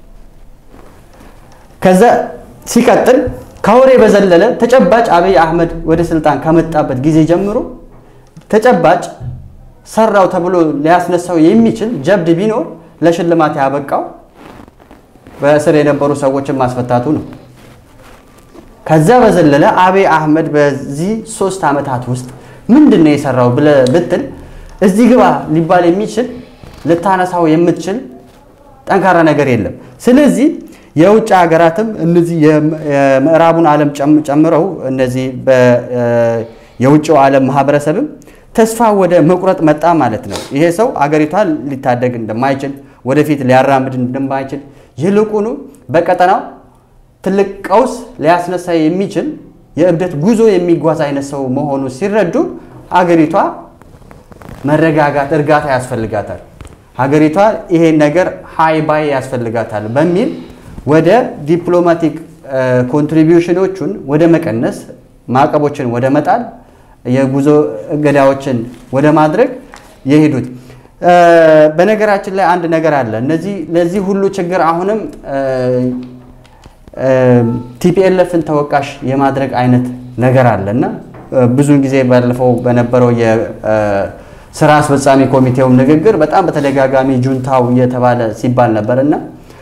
ከዛ ሲቀጥል ከወሬ በዘለለ ተጨባጭ አብይ አህመድ ወደ ስልጣን ከመጣበት ጊዜ ጀምሮ ተጨባጭ ሰራው ተብሎ ሊያስነሳው የሚችል ጀብድ ቢኖር ለሽልማት ያበቃው በእስር የነበሩ ሰዎችን ማስፈታቱ ነው። ከዛ በዘለለ አብይ አህመድ በዚህ ሶስት ዓመታት ውስጥ ምንድን ነው የሰራው ብለህ ብትል እዚህ ግባ ሊባል የሚችል ልታነሳው የምትችል ጠንካራ ነገር የለም። ስለዚህ የውጭ ሀገራትም እነዚህ የምዕራቡን ዓለም ጨምረው እነዚህ የውጭው ዓለም ማህበረሰብም ተስፋ ወደ መቁረጥ መጣ ማለት ነው። ይሄ ሰው አገሪቷን ሊታደግ እንደማይችል ወደፊት ሊያራምድ እንደማይችል ይልቁኑ በቀጠናው ትልቅ ቀውስ ሊያስነሳ የሚችል የእብደት ጉዞ የሚጓዝ አይነት ሰው መሆኑ ሲረዱ ሀገሪቷ መረጋጋት፣ እርጋታ ያስፈልጋታል። ሀገሪቷ ይሄን ነገር ሀይ ባይ ያስፈልጋታል በሚል ወደ ዲፕሎማቲክ ኮንትሪቢዩሽኖቹን ወደ መቀነስ፣ ማዕቀቦችን ወደ መጣል፣ የጉዞ እገዳዎችን ወደ ማድረግ የሄዱት። በነገራችን ላይ አንድ ነገር አለ። እነዚህ ለዚህ ሁሉ ችግር አሁንም ቲፒኤልኤፍን ተወቃሽ የማድረግ አይነት ነገር አለ እና ብዙውን ጊዜ ባለፈው በነበረው የስራ አስፈጻሚ ኮሚቴውም ንግግር በጣም በተደጋጋሚ ጁንታው እየተባለ ሲባል ነበር እና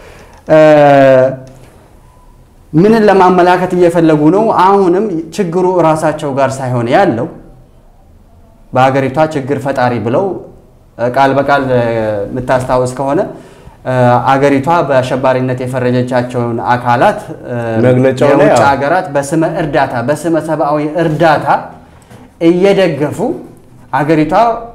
ምንን ለማመላከት እየፈለጉ ነው? አሁንም ችግሩ እራሳቸው ጋር ሳይሆን ያለው በሀገሪቷ ችግር ፈጣሪ ብለው ቃል በቃል የምታስታውስ ከሆነ አገሪቷ በአሸባሪነት የፈረጀቻቸውን አካላት መግለጫው ላይ የውጭ አዎ። ሀገራት በስመ እርዳታ በስመ ሰብአዊ እርዳታ እየደገፉ አገሪቷ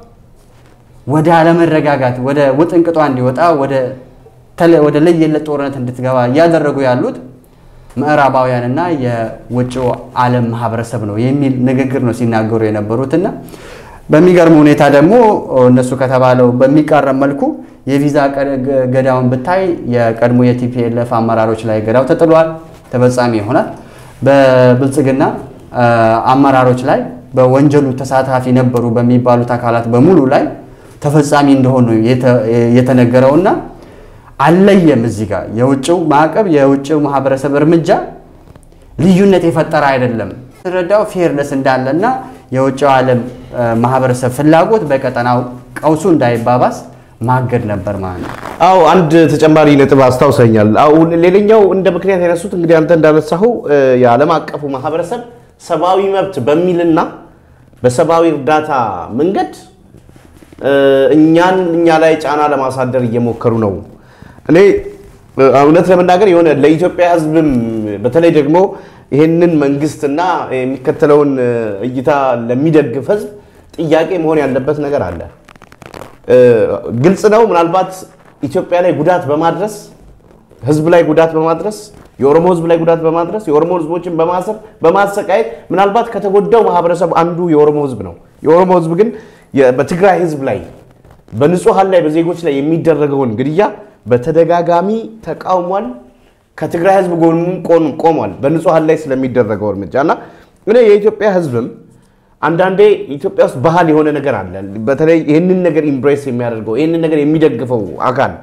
ወደ አለመረጋጋት ወደ ውጥንቅጧ እንዲወጣ ወደ ተለ- ወደ ለየለት ጦርነት እንድትገባ እያደረጉ ያሉት ምዕራባውያንና የውጭው ዓለም ማህበረሰብ ነው የሚል ንግግር ነው ሲናገሩ የነበሩትና በሚገርም ሁኔታ ደግሞ እነሱ ከተባለው በሚቃረም መልኩ የቪዛ ቀ- ገ- ገዳውን ብታይ የቀድሞ የቲፒኤልኤፍ አመራሮች ላይ ገዳው ተጥሏል፣ ተፈጻሚ ይሆናል። በብልጽግና አ, አመራሮች ላይ በወንጀሉ ተሳታፊ ነበሩ በሚባሉት አካላት በሙሉ ላይ ተፈጻሚ እንደሆኑ የተ- የተነገረውና አልለየም። እዚህ ጋር የውጭው ማዕቀብ የውጭው ማህበረሰብ እርምጃ ልዩነት የፈጠረ አይደለም። ረዳው ፌርነስ እንዳለና የውጭው ዓለም አ, ማህበረሰብ ፍላጎት በቀጠናው ቀውሱ እንዳይባባስ ማገድ ነበር ማለት ነው። አው አንድ ተጨማሪ ነጥብ አስታውሰኛል። አሁን ሌላኛው እንደ ምክንያት ያነሱት እንግዲህ አንተ እንዳነሳኸው እ፣ የዓለም አቀፉ ማህበረሰብ ሰብአዊ መብት በሚልና በሰብአዊ እርዳታ መንገድ እ፣ እኛን እኛ ላይ ጫና ለማሳደር እየሞከሩ ነው። እኔ እ፣ እውነት ለመናገር የሆነ ለኢትዮጵያ ሕዝብም በተለይ ደግሞ ይህንን መንግስትና የሚከተለውን እ፣ እይታ ለሚደግፍ ሕዝብ ጥያቄ መሆን ያለበት ነገር አለ። እ፣ ግልጽ ነው። ምናልባት ኢትዮጵያ ላይ ጉዳት በማድረስ ህዝብ ላይ ጉዳት በማድረስ የኦሮሞ ህዝብ ላይ ጉዳት በማድረስ የኦሮሞ ህዝቦችን በማሰር በማሰቃየት ምናልባት ከተጎዳው ማህበረሰብ አንዱ የኦሮሞ ህዝብ ነው። የኦሮሞ ህዝብ ግን የ- በትግራይ ህዝብ ላይ በንጹሐን ላይ በዜጎች ላይ የሚደረገውን ግድያ በተደጋጋሚ ተቃውሟል። ከትግራይ ህዝብ ጎንም ቆም- ቆሟል። በንጹሐን ላይ ስለሚደረገው እርምጃ እና እኔ የኢትዮጵያ ህዝብም አንዳንዴ ኢትዮጵያ ውስጥ ባህል የሆነ ነገር አለ። በተለይ ይህንን ነገር ኢምብሬስ የሚያደርገው ይህንን ነገር የሚደግፈው አካል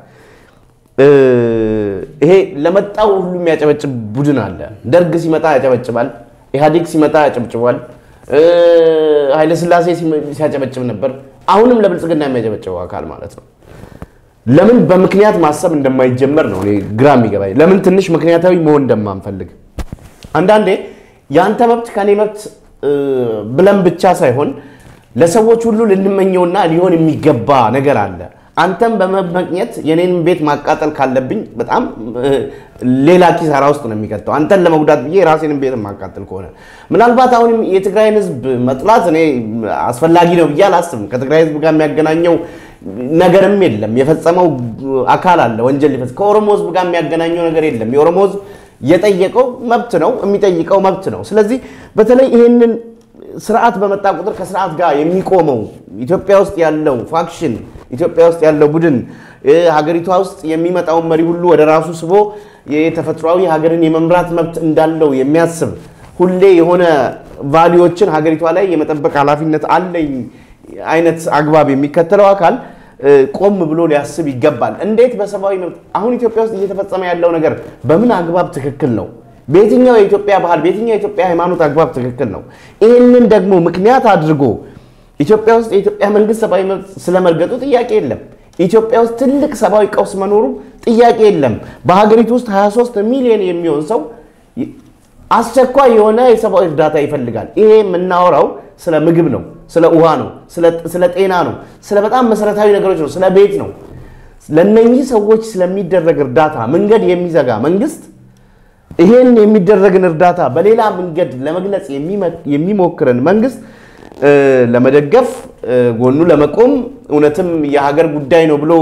ይሄ ለመጣው ሁሉ የሚያጨበጭብ ቡድን አለ። ደርግ ሲመጣ ያጨበጭባል፣ ኢህአዴግ ሲመጣ ያጨብጭቧል፣ ኃይለስላሴ ሲያጨበጭብ ነበር። አሁንም ለብልጽግና የሚያጨበጭበው አካል ማለት ነው። ለምን በምክንያት ማሰብ እንደማይጀመር ነው እኔ ግራ የሚገባኝ። ለምን ትንሽ ምክንያታዊ መሆን እንደማንፈልግ አንዳንዴ የአንተ መብት ከኔ መብት ብለን ብቻ ሳይሆን ለሰዎች ሁሉ ልንመኘውና ሊሆን የሚገባ ነገር አለ። አንተም በመመቅኘት የኔን ቤት ማቃጠል ካለብኝ በጣም ሌላ ኪሳራ ውስጥ ነው የሚከተው። አንተን ለመጉዳት ብዬ የራሴንም ቤት ማቃጠል ከሆነ ምናልባት አሁንም የትግራይን ሕዝብ መጥላት እኔ አስፈላጊ ነው ብዬ አላስብም። ከትግራይ ሕዝብ ጋር የሚያገናኘው ነገርም የለም። የፈጸመው አካል አለ ወንጀል ሊፈጽም። ከኦሮሞ ሕዝብ ጋር የሚያገናኘው ነገር የለም። የኦሮሞ ሕዝብ የጠየቀው መብት ነው፣ የሚጠይቀው መብት ነው። ስለዚህ በተለይ ይሄንን ስርዓት በመጣ ቁጥር ከስርዓት ጋር የሚቆመው ኢትዮጵያ ውስጥ ያለው ፋክሽን ኢትዮጵያ ውስጥ ያለው ቡድን ሀገሪቷ ውስጥ የሚመጣውን መሪ ሁሉ ወደ ራሱ ስቦ የተፈጥሯዊ ሀገርን የመምራት መብት እንዳለው የሚያስብ ሁሌ የሆነ ቫሊዎችን ሀገሪቷ ላይ የመጠበቅ ኃላፊነት አለኝ አይነት አግባብ የሚከተለው አካል ቆም ብሎ ሊያስብ ይገባል። እንዴት በሰብአዊ መብት አሁን ኢትዮጵያ ውስጥ እየተፈጸመ ያለው ነገር በምን አግባብ ትክክል ነው? በየትኛው የኢትዮጵያ ባህል፣ በየትኛው የኢትዮጵያ ሃይማኖት አግባብ ትክክል ነው? ይህንን ደግሞ ምክንያት አድርጎ ኢትዮጵያ ውስጥ የኢትዮጵያ መንግስት ሰብአዊ መብት ስለመርገጡ ጥያቄ የለም። ኢትዮጵያ ውስጥ ትልቅ ሰብአዊ ቀውስ መኖሩ ጥያቄ የለም። በሀገሪቱ ውስጥ 23 ሚሊዮን የሚሆን ሰው አስቸኳይ የሆነ የሰብአዊ እርዳታ ይፈልጋል። ይሄ የምናወራው ስለ ምግብ ነው፣ ስለ ውሃ ነው፣ ስለ ጤና ነው፣ ስለ በጣም መሰረታዊ ነገሮች ነው፣ ስለ ቤት ነው። ለነኚህ ሰዎች ስለሚደረግ እርዳታ መንገድ የሚዘጋ መንግስት ይሄን የሚደረግን እርዳታ በሌላ መንገድ ለመግለጽ የሚሞክርን መንግስት ለመደገፍ ጎኑ ለመቆም እውነትም የሀገር ጉዳይ ነው ብሎ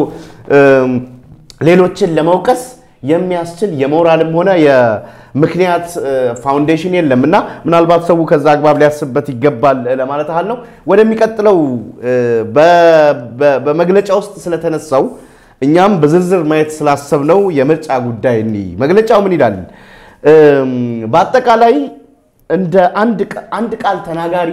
ሌሎችን ለመውቀስ የሚያስችል የሞራልም ሆነ የምክንያት ፋውንዴሽን የለም እና ምናልባት ሰው ከዛ አግባብ ሊያስብበት ይገባል ለማለት ያህል ነው። ወደሚቀጥለው በመግለጫ ውስጥ ስለተነሳው እኛም በዝርዝር ማየት ስላሰብነው የምርጫ ጉዳይ እኒ መግለጫው ምን ይላል? በአጠቃላይ እንደ አንድ ቃል ተናጋሪ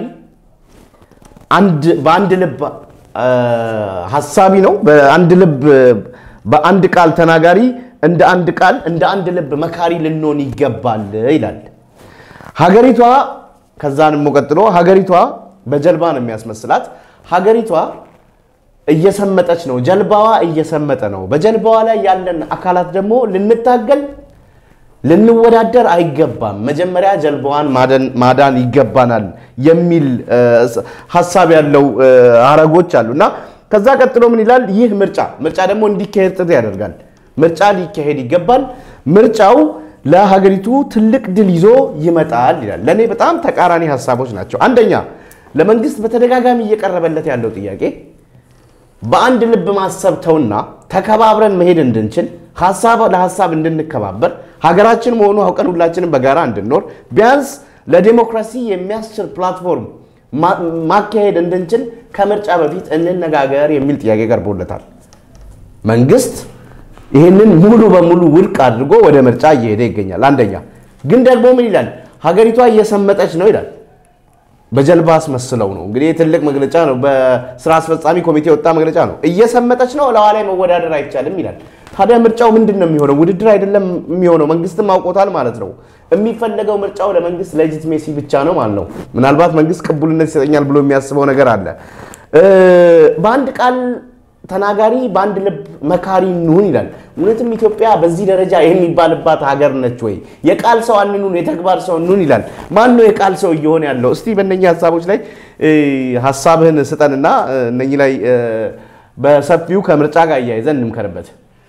በአንድ ልብ ሀሳቢ ነው። በአንድ ልብ በአንድ ቃል ተናጋሪ እንደ አንድ ቃል እንደ አንድ ልብ መካሪ ልንሆን ይገባል ይላል። ሀገሪቷ ከዛን ቀጥሎ ሀገሪቷ በጀልባ ነው የሚያስመስላት። ሀገሪቷ እየሰመጠች ነው። ጀልባዋ እየሰመጠ ነው። በጀልባዋ ላይ ያለን አካላት ደግሞ ልንታገል ልንወዳደር አይገባም። መጀመሪያ ጀልባዋን ማዳን ይገባናል የሚል ሀሳብ ያለው ሀረጎች አሉ እና ከዛ ቀጥሎ ምን ይላል? ይህ ምርጫ ምርጫ ደግሞ እንዲካሄድ ጥሪ ያደርጋል። ምርጫ ሊካሄድ ይገባል። ምርጫው ለሀገሪቱ ትልቅ ድል ይዞ ይመጣል ይላል። ለእኔ በጣም ተቃራኒ ሀሳቦች ናቸው። አንደኛ ለመንግስት በተደጋጋሚ እየቀረበለት ያለው ጥያቄ በአንድ ልብ ማሰብ ተውና ተከባብረን መሄድ እንድንችል ሀሳብ ለሀሳብ እንድንከባበር ሀገራችን መሆኑ አውቀን ሁላችንም በጋራ እንድንኖር ቢያንስ ለዴሞክራሲ የሚያስችል ፕላትፎርም ማካሄድ እንድንችል ከምርጫ በፊት እንነጋገር የሚል ጥያቄ ቀርቦለታል። መንግስት ይህንን ሙሉ በሙሉ ውድቅ አድርጎ ወደ ምርጫ እየሄደ ይገኛል። አንደኛ ግን ደግሞ ምን ይላል? ሀገሪቷ እየሰመጠች ነው ይላል። በጀልባ አስመስለው ነው እንግዲህ ትልቅ መግለጫ ነው። በስራ አስፈጻሚ ኮሚቴ የወጣ መግለጫ ነው። እየሰመጠች ነው፣ ለዋ ላይ መወዳደር አይቻልም ይላል። ታዲያ ምርጫው ምንድን ነው የሚሆነው? ውድድር አይደለም የሚሆነው። መንግስትም አውቆታል ማለት ነው። የሚፈለገው ምርጫው ለመንግስት ሌጂትሜሲ ብቻ ነው ማለት ነው። ምናልባት መንግስት ቅቡልነት ይሰጠኛል ብሎ የሚያስበው ነገር አለ። በአንድ ቃል ተናጋሪ በአንድ ልብ መካሪ እንሁን ይላል። እውነትም ኢትዮጵያ በዚህ ደረጃ የሚባልባት ሀገር ነች ወይ? የቃል ሰው አንኑን፣ የተግባር ሰው እንሁን ይላል። ማን ነው የቃል ሰው እየሆነ ያለው? እስቲ በእነኚህ ሀሳቦች ላይ ሀሳብህን ስጠንና እነኚህ ላይ በሰፊው ከምርጫ ጋር እያይዘን እንምከርበት።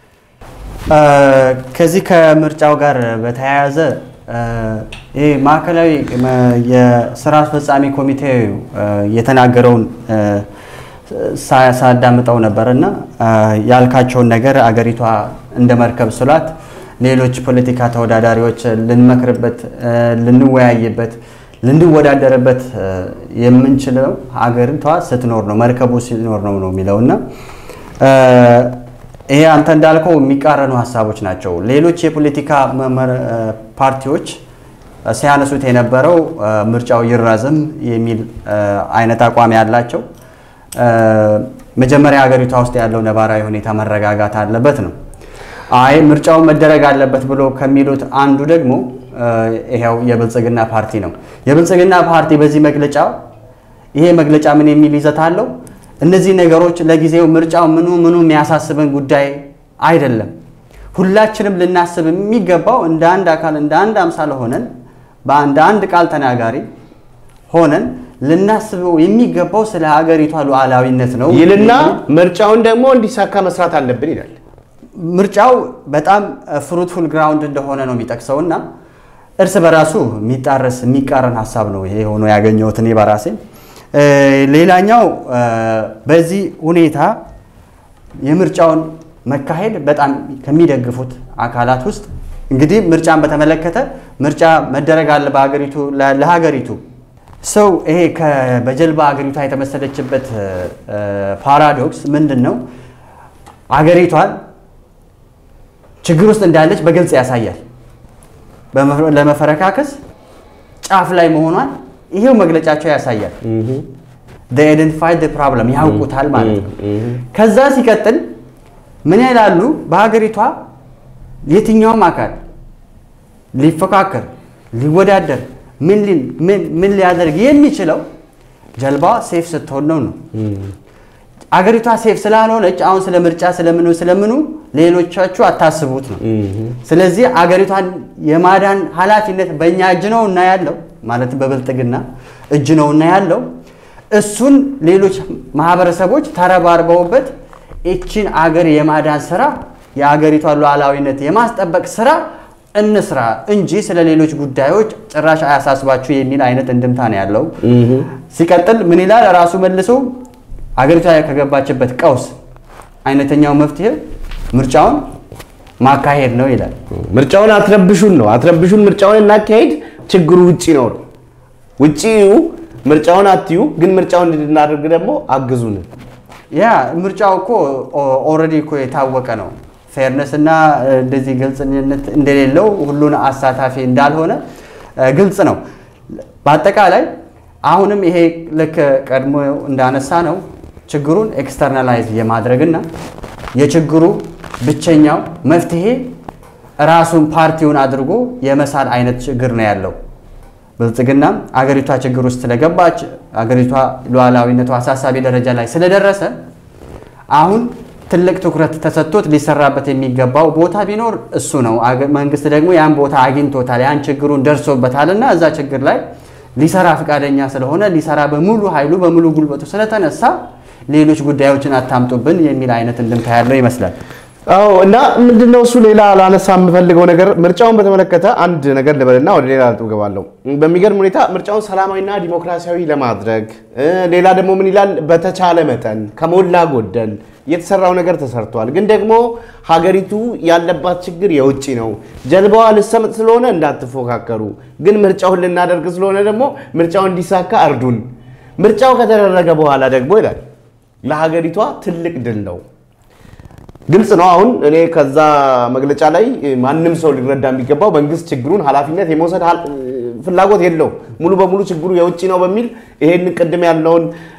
ከዚህ ከምርጫው ጋር በተያያዘ ይህ ማዕከላዊ የስራ አስፈጻሚ ኮሚቴ የተናገረውን ሳዳምጠው ነበር እና ያልካቸውን ነገር አገሪቷ እንደ መርከብ ስሏት ሌሎች ፖለቲካ ተወዳዳሪዎች ልንመክርበት፣ ልንወያይበት፣ ልንወዳደርበት የምንችለው ሀገሪቷ ስትኖር ነው፣ መርከቡ ሲኖር ነው ነው የሚለው እና ይሄ አንተ እንዳልከው የሚቃረኑ ሀሳቦች ናቸው። ሌሎች የፖለቲካ ፓርቲዎች ሲያነሱት የነበረው ምርጫው ይራዘም የሚል አይነት አቋም ያላቸው መጀመሪያ ሀገሪቷ ውስጥ ያለው ነባራዊ ሁኔታ መረጋጋት አለበት ነው። አይ ምርጫው መደረግ አለበት ብሎ ከሚሉት አንዱ ደግሞ ይኸው የብልጽግና ፓርቲ ነው። የብልጽግና ፓርቲ በዚህ መግለጫ ይሄ መግለጫ ምን የሚል ይዘት አለው? እነዚህ ነገሮች ለጊዜው ምርጫው ምኑ ምኑ የሚያሳስበን ጉዳይ አይደለም። ሁላችንም ልናስብ የሚገባው እንደ አንድ አካል እንደ አንድ አምሳል ሆነን በአንድ አንድ ቃል ተናጋሪ ሆነን ልናስበው የሚገባው ስለ ሀገሪቷ ሉዓላዊነት ነው ይልና ምርጫውን ደግሞ እንዲሳካ መስራት አለብን ይላል። ምርጫው በጣም ፍሩትፉል ግራውንድ እንደሆነ ነው የሚጠቅሰው እና እርስ በራሱ የሚጣረስ የሚቃረን ሀሳብ ነው ይሄ ሆኖ ያገኘሁት እኔ በራሴ። ሌላኛው በዚህ ሁኔታ የምርጫውን መካሄድ በጣም ከሚደግፉት አካላት ውስጥ እንግዲህ ምርጫን በተመለከተ ምርጫ መደረግ አለ በሀገሪቱ ለሀገሪቱ ሰው ይሄ በጀልባ ሀገሪቷ የተመሰለችበት ፓራዶክስ ምንድን ነው? ሀገሪቷን ችግር ውስጥ እንዳለች በግልጽ ያሳያል። ለመፈረካከስ ጫፍ ላይ መሆኗን ይሄው መግለጫቸው ያሳያል። አይደንቲፋይድ ፕሮብለም ያውቁታል ማለት ነው። ከዛ ሲቀጥል ምን ይላሉ? በሀገሪቷ የትኛውም አካል ሊፎካከር ሊወዳደር ምን ሊያደርግ የሚችለው ጀልባዋ ሴፍ ስትሆን ነው ነው አገሪቷ ሴፍ ስላልሆነች አሁን ስለ ምርጫ ስለምኑ ስለምኑ ሌሎቻችሁ አታስቡት ነው። ስለዚህ አገሪቷን የማዳን ኃላፊነት በእኛ እጅ ነው እና ያለው ማለት በብልጽግና እጅ ነው እና ያለው እሱን ሌሎች ማህበረሰቦች ተረባርበውበት ይችን አገር የማዳን ስራ የአገሪቷን ሉዓላዊነት የማስጠበቅ ስራ እንስራ እንጂ ስለ ሌሎች ጉዳዮች ጭራሽ አያሳስባችሁ የሚል አይነት እንድምታ ነው ያለው። ሲቀጥል ምን ይላል ራሱ መልሶ አገሪቷ ከገባችበት ቀውስ አይነተኛው መፍትሄ ምርጫውን ማካሄድ ነው ይላል። ምርጫውን አትረብሹን ነው አትረብሹን፣ ምርጫውን እናካሄድ፣ ችግሩ ውጪ ነው ነው ውጪው ምርጫውን አትዩ፣ ግን ምርጫውን እንድናደርግ ደግሞ አግዙን። ያ ምርጫው እኮ ኦልሬዲ እኮ የታወቀ ነው። ፌርነስ እና እንደዚህ ግልጽነት እንደሌለው ሁሉን አሳታፊ እንዳልሆነ ግልጽ ነው። በአጠቃላይ አሁንም ይሄ ልክ ቀድሞ እንዳነሳ ነው ችግሩን ኤክስተርናላይዝ የማድረግና የችግሩ ብቸኛው መፍትሄ ራሱን ፓርቲውን አድርጎ የመሳል አይነት ችግር ነው ያለው። ብልጽግና አገሪቷ ችግር ውስጥ ስለገባች አገሪቷ ሉዓላዊነቱ አሳሳቢ ደረጃ ላይ ስለደረሰ አሁን ትልቅ ትኩረት ተሰጥቶት ሊሰራበት የሚገባው ቦታ ቢኖር እሱ ነው። መንግስት ደግሞ ያን ቦታ አግኝቶታል፣ ያን ችግሩን ደርሶበታል እና እዛ ችግር ላይ ሊሰራ ፈቃደኛ ስለሆነ ሊሰራ በሙሉ ኃይሉ በሙሉ ጉልበቱ ስለተነሳ ሌሎች ጉዳዮችን አታምጡብን የሚል አይነት እንድምታ ያለው ይመስላል። አዎ እና ምንድነው እሱ ሌላ ላነሳ የምፈልገው ነገር ምርጫውን በተመለከተ አንድ ነገር ልበልና ወደ ሌላ ነጥብ እገባለሁ። በሚገርም ሁኔታ ምርጫውን ሰላማዊና ዲሞክራሲያዊ ለማድረግ ሌላ ደግሞ ምን ይላል፣ በተቻለ መጠን ከሞላ ጎደል የተሰራው ነገር ተሰርቷል። ግን ደግሞ ሀገሪቱ ያለባት ችግር የውጭ ነው። ጀልባዋ ልሰምጥ ስለሆነ እንዳትፎካከሩ፣ ግን ምርጫውን ልናደርግ ስለሆነ ደግሞ ምርጫው እንዲሳካ እርዱን። ምርጫው ከተደረገ በኋላ ደግሞ ይላል ለሀገሪቷ ትልቅ ድል ነው። ግልጽ ነው። አሁን እኔ ከዛ መግለጫ ላይ ማንም ሰው ሊረዳ የሚገባው መንግስት ችግሩን ኃላፊነት የመውሰድ ፍላጎት የለው ሙሉ በሙሉ ችግሩ የውጭ ነው በሚል ይሄን ቅድም ያለውን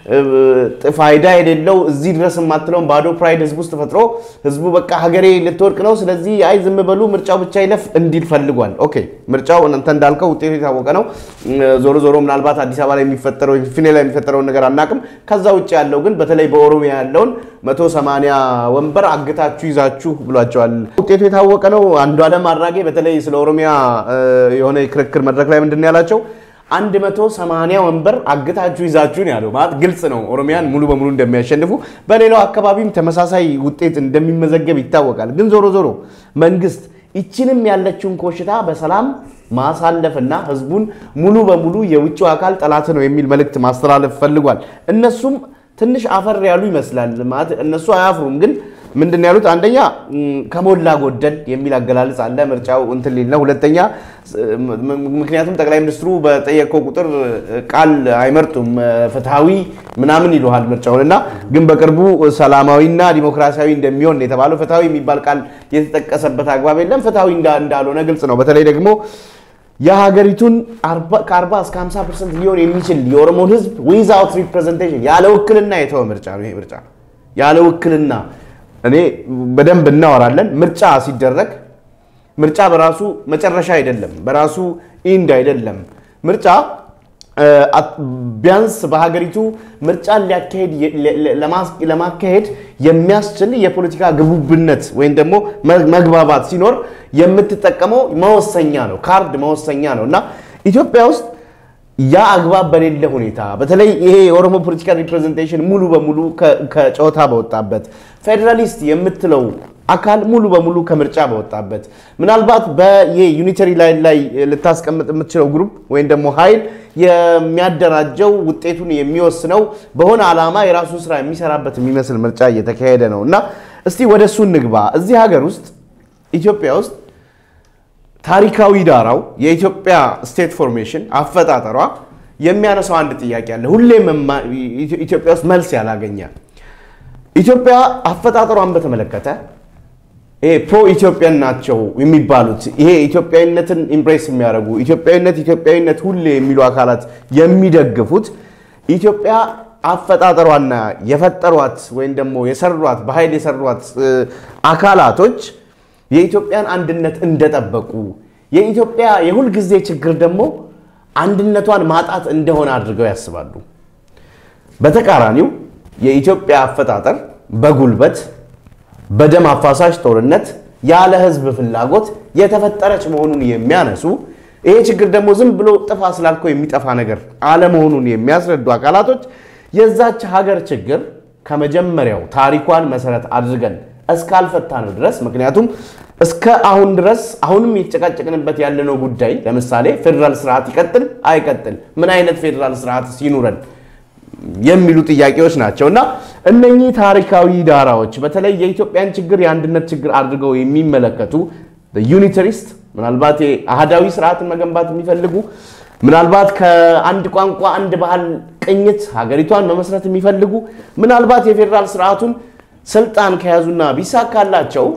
ፋይዳ የሌለው እዚህ ድረስ የማትለውን ባዶ ፕራይድ ህዝብ ውስጥ ፈጥሮ ህዝቡ በቃ ሀገሬ ልትወድቅ ነው፣ ስለዚህ አይ ዝም በሉ ምርጫው ብቻ ይለፍ እንዲል ፈልጓል። ኦኬ ምርጫው እናንተ እንዳልከው ውጤቱ የታወቀ ነው። ዞሮ ዞሮ ምናልባት አዲስ አበባ ላይ የሚፈጠረው ፊኔ ላይ የሚፈጠረውን ነገር አናቅም። ከዛ ውጭ ያለው ግን በተለይ በኦሮሚያ ያለውን መቶ ሰማንያ ወንበር አግታችሁ ይዛችሁ ብሏቸዋል። ውጤቱ የታወቀ ነው። አንዱ አለም አራጌ በተለይ ስለ ኦሮሚያ የሆነ የክርክር መድረክ ላይ ምንድን ነው ያላቸው? አንድ መቶ ሰማንያ ወንበር አግታችሁ ይዛችሁ ነው ያለው። ማለት ግልጽ ነው ኦሮሚያን ሙሉ በሙሉ እንደሚያሸንፉ፣ በሌላው አካባቢም ተመሳሳይ ውጤት እንደሚመዘገብ ይታወቃል። ግን ዞሮ ዞሮ መንግስት ይችንም ያለችውን ኮሽታ በሰላም ማሳለፍና ህዝቡን ሙሉ በሙሉ የውጭው አካል ጠላት ነው የሚል መልእክት ማስተላለፍ ፈልጓል። እነሱም ትንሽ አፈር ያሉ ይመስላል። ማለት እነሱ አያፍሩም ግን ምንድን ነው ያሉት? አንደኛ ከሞላ ጎደል የሚል አገላለጽ አለ። ምርጫው እንትን ሊል ነው። ሁለተኛ ምክንያቱም ጠቅላይ ሚኒስትሩ በጠየቀው ቁጥር ቃል አይመርጡም። ፍትሐዊ ምናምን ይሉሃል ምርጫውን እና ግን በቅርቡ ሰላማዊና ዲሞክራሲያዊ እንደሚሆን የተባለው ፍትሐዊ የሚባል ቃል የተጠቀሰበት አግባብ የለም። ፍትሐዊ እንዳልሆነ ግልጽ ነው። በተለይ ደግሞ የሀገሪቱን ከ40 እስከ 50 ፐርሰንት ሊሆን የሚችል የኦሮሞን ህዝብ ዊዛውት ሪፕሬዘንቴሽን ያለ ውክልና የተወ ምርጫ ነው። ይሄ ምርጫ ያለ ውክልና እኔ በደንብ እናወራለን። ምርጫ ሲደረግ ምርጫ በራሱ መጨረሻ አይደለም፣ በራሱ ኢንድ አይደለም። ምርጫ ቢያንስ በሀገሪቱ ምርጫን ሊያካሄድ ለማካሄድ የሚያስችል የፖለቲካ ግቡብነት ወይም ደግሞ መግባባት ሲኖር የምትጠቀመው መወሰኛ ነው፣ ካርድ መወሰኛ ነው እና ኢትዮጵያ ውስጥ ያ አግባብ በሌለ ሁኔታ በተለይ ይሄ የኦሮሞ ፖለቲካል ሪፕሬዘንቴሽን ሙሉ በሙሉ ከጨዋታ በወጣበት ፌዴራሊስት የምትለው አካል ሙሉ በሙሉ ከምርጫ በወጣበት ምናልባት በዩኒተሪ ላይን ላይ ልታስቀምጥ የምትችለው ግሩፕ ወይም ደግሞ ኃይል የሚያደራጀው ውጤቱን የሚወስነው በሆነ ዓላማ የራሱን ስራ የሚሰራበት የሚመስል ምርጫ እየተካሄደ ነው እና እስቲ ወደ እሱ እንግባ። እዚህ ሀገር ውስጥ ኢትዮጵያ ውስጥ ታሪካዊ ዳራው የኢትዮጵያ ስቴት ፎርሜሽን አፈጣጠሯ የሚያነሳው አንድ ጥያቄ አለ። ሁሌም ኢትዮጵያ ውስጥ መልስ ያላገኘ ኢትዮጵያ አፈጣጠሯን በተመለከተ ይሄ ፕሮ ኢትዮጵያን ናቸው የሚባሉት ይሄ ኢትዮጵያዊነትን ኢምፕሬስ የሚያደርጉ ኢትዮጵያዊነት ኢትዮጵያዊነት ሁሌ የሚሉ አካላት የሚደግፉት ኢትዮጵያ አፈጣጠሯና የፈጠሯት ወይም ደግሞ የሰሯት በኃይል የሰሯት አካላቶች የኢትዮጵያን አንድነት እንደጠበቁ የኢትዮጵያ የሁልጊዜ ችግር ደግሞ አንድነቷን ማጣት እንደሆነ አድርገው ያስባሉ። በተቃራኒው የኢትዮጵያ አፈጣጠር በጉልበት በደም አፋሳሽ ጦርነት ያለ ሕዝብ ፍላጎት የተፈጠረች መሆኑን የሚያነሱ ይሄ ችግር ደግሞ ዝም ብሎ ጥፋ ስላልከው የሚጠፋ ነገር አለመሆኑን የሚያስረዱ አካላቶች የዛች ሀገር ችግር ከመጀመሪያው ታሪኳን መሰረት አድርገን እስካልፈታ ነው ድረስ ምክንያቱም እስከ አሁን ድረስ አሁንም የተጨቃጨቅንበት ያለነው ጉዳይ ለምሳሌ ፌዴራል ስርዓት ይቀጥል አይቀጥል፣ ምን አይነት ፌዴራል ስርዓት ሲኑረን የሚሉ ጥያቄዎች ናቸው እና እነኚህ ታሪካዊ ዳራዎች በተለይ የኢትዮጵያን ችግር የአንድነት ችግር አድርገው የሚመለከቱ ዩኒተሪስት ምናልባት አህዳዊ ስርዓትን መገንባት የሚፈልጉ ምናልባት ከአንድ ቋንቋ አንድ ባህል ቅኝት ሀገሪቷን መመስረት የሚፈልጉ ምናልባት የፌዴራል ስርዓቱን ስልጣን ከያዙና ቢሳካላቸው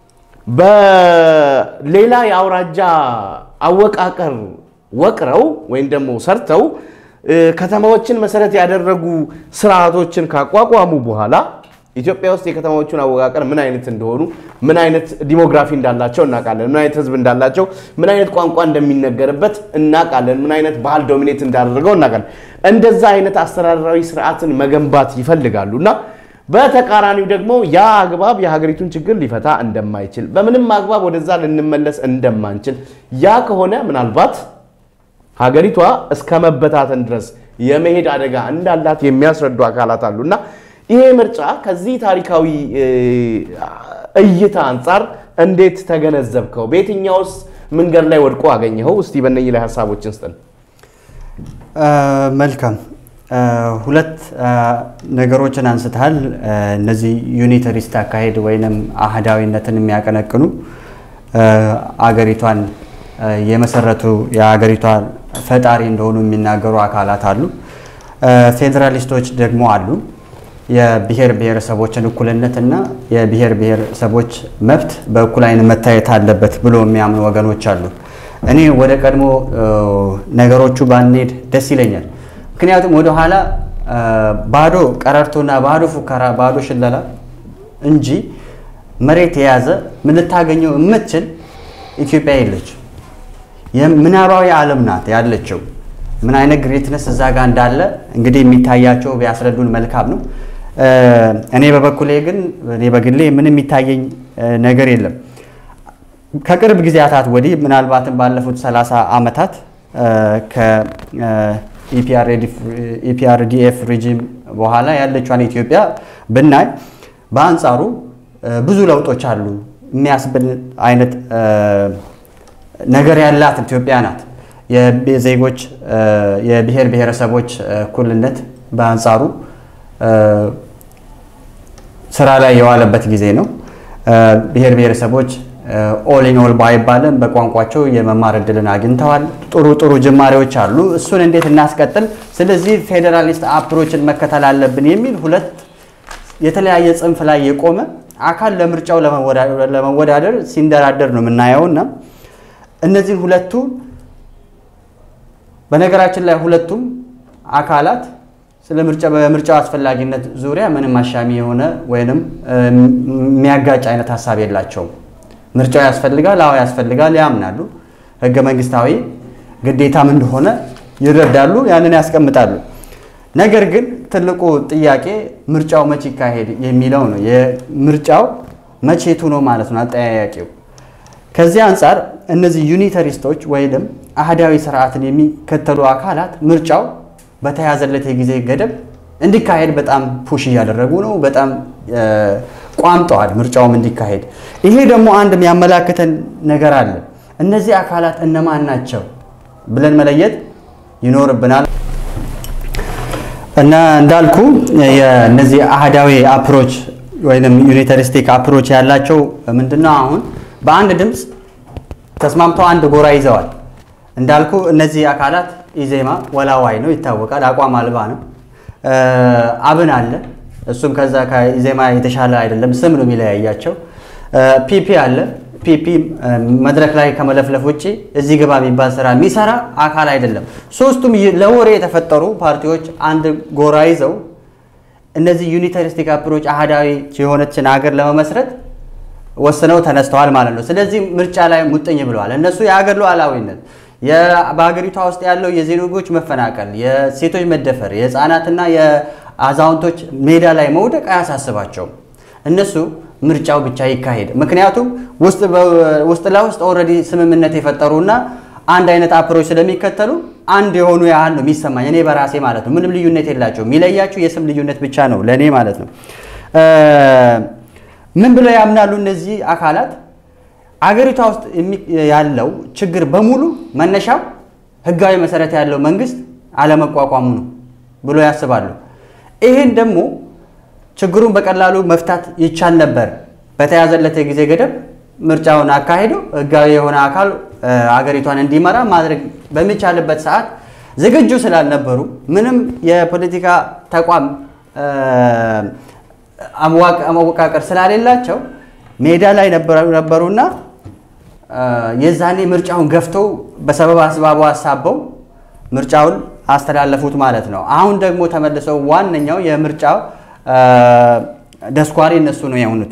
በሌላ የአውራጃ አወቃቀር ወቅረው ወይም ደግሞ ሰርተው ከተማዎችን መሰረት ያደረጉ ስርዓቶችን ካቋቋሙ በኋላ ኢትዮጵያ ውስጥ የከተማዎቹን አወቃቀር ምን አይነት እንደሆኑ ምን አይነት ዲሞግራፊ እንዳላቸው እናውቃለን። ምን አይነት ህዝብ እንዳላቸው፣ ምን አይነት ቋንቋ እንደሚነገርበት እናውቃለን። ምን አይነት ባህል ዶሚኔት እንዳደረገው እናውቃለን። እንደዛ አይነት አስተዳደራዊ ስርዓትን መገንባት ይፈልጋሉ እና በተቃራኒው ደግሞ ያ አግባብ የሀገሪቱን ችግር ሊፈታ እንደማይችል በምንም አግባብ ወደዛ ልንመለስ እንደማንችል ያ ከሆነ ምናልባት ሀገሪቷ እስከ መበታተን ድረስ የመሄድ አደጋ እንዳላት የሚያስረዱ አካላት አሉ እና ይሄ ምርጫ ከዚህ ታሪካዊ እይታ አንጻር እንዴት ተገነዘብከው? በየትኛውስ መንገድ ላይ ወድቆ አገኘኸው? እስቲ በእነኚህ ላይ ሀሳቦችን ስጠን። መልካም ሁለት ነገሮችን አንስተሃል። እነዚህ ዩኒተሪስት አካሄድ ወይንም አህዳዊነትን የሚያቀነቅኑ አገሪቷን የመሰረቱ የሀገሪቷ ፈጣሪ እንደሆኑ የሚናገሩ አካላት አሉ። ፌዴራሊስቶች ደግሞ አሉ። የብሔር ብሔረሰቦችን እኩልነት እና የብሔር ብሔረሰቦች መብት በእኩል ዓይን መታየት አለበት ብሎ የሚያምኑ ወገኖች አሉ። እኔ ወደ ቀድሞ ነገሮቹ ባንሄድ ደስ ይለኛል። ምክንያቱም ወደኋላ ባዶ ቀረርቶና ባዶ ፉከራ፣ ባዶ ሽለላ እንጂ መሬት የያዘ ምን ልታገኘው የምትችል ኢትዮጵያ የለች። ምናባዊ ዓለም ናት ያለችው። ምን አይነት ግሬትነስ እዛ ጋር እንዳለ እንግዲህ የሚታያቸው ቢያስረዱን መልካም ነው። እኔ በበኩሌ ግን እኔ በግሌ ምንም የሚታየኝ ነገር የለም። ከቅርብ ጊዜያታት ወዲህ ምናልባትም ባለፉት 30 ዓመታት ከኢፒአርዲኤፍ ሪጂም በኋላ ያለቿን ኢትዮጵያ ብናይ በአንጻሩ ብዙ ለውጦች አሉ የሚያስብል አይነት ነገር ያላት ኢትዮጵያ ናት። የዜጎች የብሔር ብሔረሰቦች እኩልነት በአንጻሩ ስራ ላይ የዋለበት ጊዜ ነው። ብሔር ብሔረሰቦች ኦል ኢን ኦል ባይባልም በቋንቋቸው የመማር እድልን አግኝተዋል። ጥሩ ጥሩ ጅማሬዎች አሉ። እሱን እንዴት እናስቀጥል? ስለዚህ ፌዴራሊስት አፕሮችን መከተል አለብን የሚል ሁለት የተለያየ ጽንፍ ላይ የቆመ አካል ለምርጫው ለመወዳደር ሲንደራደር ነው የምናየው እና እነዚህን ሁለቱ በነገራችን ላይ ሁለቱም አካላት ስለ ምርጫ በምርጫው አስፈላጊነት ዙሪያ ምንም አሻሚ የሆነ ወይንም የሚያጋጭ አይነት ሀሳብ የላቸውም። ምርጫው ያስፈልጋል፣ አዎ ያስፈልጋል ያምናሉ። ህገ መንግስታዊ ግዴታም እንደሆነ ይረዳሉ፣ ያንን ያስቀምጣሉ። ነገር ግን ትልቁ ጥያቄ ምርጫው መቼ ይካሄድ የሚለው ነው። የምርጫው መቼቱ ነው ማለት ነው አጠያያቂው። ከዚህ አንጻር እነዚህ ዩኒተሪስቶች ወይም አህዳዊ ስርዓትን የሚከተሉ አካላት ምርጫው በተያዘለት የጊዜ ገደብ እንዲካሄድ በጣም ፑሽ እያደረጉ ነው። በጣም ቋምጠዋል ምርጫውም እንዲካሄድ። ይሄ ደግሞ አንድ የሚያመላክተን ነገር አለ። እነዚህ አካላት እነማን ናቸው ብለን መለየት ይኖርብናል። እና እንዳልኩ የእነዚህ አህዳዊ አፕሮች ወይም ዩኒተሪስቲክ አፕሮች ያላቸው ምንድነው? አሁን በአንድ ድምፅ ተስማምተው አንድ ጎራ ይዘዋል። እንዳልኩ እነዚህ አካላት ኢዜማ ወላዋይ ነው ይታወቃል፣ አቋም አልባ ነው። አብን አለ፣ እሱም ከዛ ከኢዜማ የተሻለ አይደለም፣ ስም ነው የሚለያያቸው። ፒፒ አለ። ፒፒ መድረክ ላይ ከመለፍለፍ ውጭ እዚህ ግባ የሚባል ስራ የሚሰራ አካል አይደለም። ሶስቱም ለወሬ የተፈጠሩ ፓርቲዎች አንድ ጎራ ይዘው እነዚህ ዩኒታሪስቲክ አፕሮች አህዳዊ የሆነችን ሀገር ለመመስረት ወስነው ተነስተዋል ማለት ነው። ስለዚህ ምርጫ ላይ ሙጥኝ ብለዋል። እነሱ የሀገር ሉዓላዊነት በሀገሪቷ ውስጥ ያለው የዜጎች መፈናቀል፣ የሴቶች መደፈር፣ የህፃናትና የአዛውንቶች ሜዳ ላይ መውደቅ አያሳስባቸውም። እነሱ ምርጫው ብቻ ይካሄድ። ምክንያቱም ውስጥ ለውስጥ ኦልሬዲ ስምምነት የፈጠሩና አንድ አይነት አፕሮች ስለሚከተሉ አንድ የሆኑ ያህል ነው የሚሰማኝ እኔ በራሴ ማለት ነው። ምንም ልዩነት የላቸው። የሚለያቸው የስም ልዩነት ብቻ ነው ለእኔ ማለት ነው። ምን ብለው ያምናሉ እነዚህ አካላት? አገሪቷ ውስጥ ያለው ችግር በሙሉ መነሻው ህጋዊ መሰረት ያለው መንግስት አለመቋቋሙ ነው ብሎ ያስባሉ። ይህን ደግሞ ችግሩን በቀላሉ መፍታት ይቻል ነበር። በተያዘለት የጊዜ ገደብ ምርጫውን አካሂዶ ህጋዊ የሆነ አካል አገሪቷን እንዲመራ ማድረግ በሚቻልበት ሰዓት ዝግጁ ስላልነበሩ ምንም የፖለቲካ ተቋም አወቃቀር ስላሌላቸው ሜዳ ላይ ነበሩና የዛኔ ምርጫውን ገፍተው በሰበብ አስባቡ አሳበው ምርጫውን አስተላለፉት ማለት ነው። አሁን ደግሞ ተመልሰው ዋነኛው የምርጫው ደስኳሪ እነሱ ነው የሆኑት።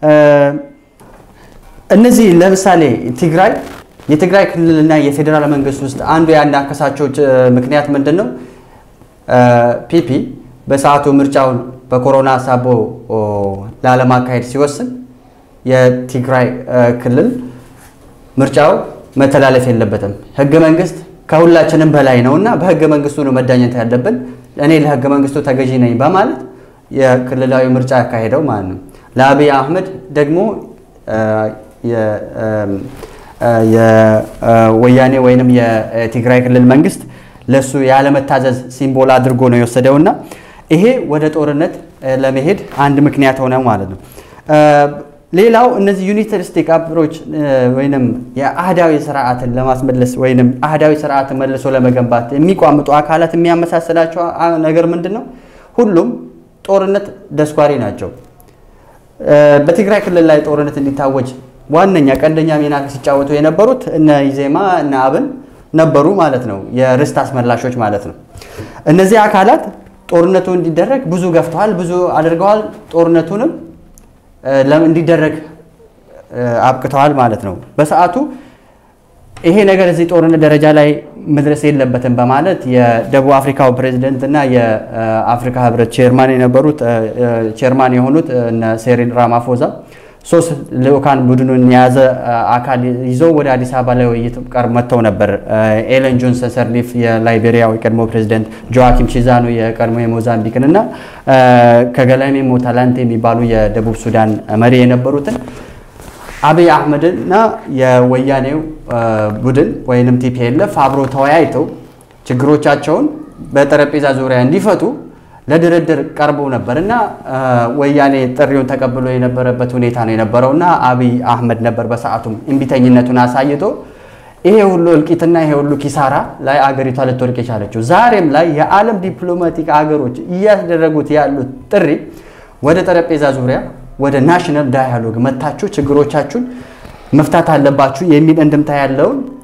እነዚህ ለምሳሌ ትግራይ የትግራይ ክልልና የፌዴራል መንግስት ውስጥ አንዱ ያናከሳቸው ምክንያት ምንድን ነው? ፒፒ በሰዓቱ ምርጫውን በኮሮና ሳቦ ላለማካሄድ ሲወስን የትግራይ ክልል ምርጫው መተላለፍ የለበትም፣ ህገ መንግስት ከሁላችንም በላይ ነው እና በህገ መንግስቱ ነው መዳኘት ያለብን፣ እኔ ለህገ መንግስቱ ተገዢ ነኝ በማለት የክልላዊ ምርጫ ያካሄደው ማለት ነው። ለአብይ አህመድ ደግሞ የወያኔ ወይንም የትግራይ ክልል መንግስት ለሱ ያለመታዘዝ ሲምቦል አድርጎ ነው የወሰደውና ይሄ ወደ ጦርነት ለመሄድ አንድ ምክንያት ሆነ ማለት ነው። ሌላው እነዚህ ዩኒተሪስቲክ አፕሮች ወይንም የአህዳዊ ስርዓትን ለማስመለስ ወይንም አህዳዊ ስርዓትን መልሶ ለመገንባት የሚቋምጡ አካላት የሚያመሳስላቸው ነገር ምንድን ነው? ሁሉም ጦርነት ደስኳሪ ናቸው። በትግራይ ክልል ላይ ጦርነት እንዲታወጅ ዋነኛ ቀንደኛ ሚና ሲጫወቱ የነበሩት እነ ኢዜማ እነ አብን ነበሩ ማለት ነው። የርስት አስመላሾች ማለት ነው። እነዚህ አካላት ጦርነቱ እንዲደረግ ብዙ ገፍተዋል፣ ብዙ አድርገዋል። ጦርነቱንም እንዲደረግ አብቅተዋል ማለት ነው። በሰዓቱ ይሄ ነገር እዚህ ጦርነት ደረጃ ላይ መድረስ የለበትም በማለት የደቡብ አፍሪካው ፕሬዚደንት እና የአፍሪካ ህብረት ቼርማን የነበሩት ቼርማን የሆኑት ሴሪል ራማፎዛ ሶስት ልኡካን ቡድኑን የያዘ አካል ይዘው ወደ አዲስ አበባ ላይ ውይይት ቀር መጥተው ነበር። ኤለን ጆንሰን ሰርሊፍ የላይቤሪያው የቀድሞ ፕሬዚደንት፣ ጆዋኪም ቺዛኑ የቀድሞ የሞዛምቢክን እና ከገላሜ ሞታላንቴ የሚባሉ የደቡብ ሱዳን መሪ የነበሩትን አብይ አህመድና የወያኔው ቡድን ወይንም ቲፒኤልኤፍ አብሮ ተወያይተው ችግሮቻቸውን በጠረጴዛ ዙሪያ እንዲፈቱ ለድርድር ቀርቦ ነበር እና ወያኔ ጥሪውን ተቀብሎ የነበረበት ሁኔታ ነው የነበረው እና አብይ አህመድ ነበር በሰዓቱም እምቢተኝነቱን አሳይቶ ይሄ ሁሉ እልቂትና ይሄ ሁሉ ኪሳራ ላይ አገሪቷ ልትወድቅ የቻለችው። ዛሬም ላይ የዓለም ዲፕሎማቲክ አገሮች እያደረጉት ያሉት ጥሪ ወደ ጠረጴዛ ዙሪያ ወደ ናሽናል ዳያሎግ መታችሁ ችግሮቻችሁን መፍታት አለባችሁ የሚል እንድምታ ያለውን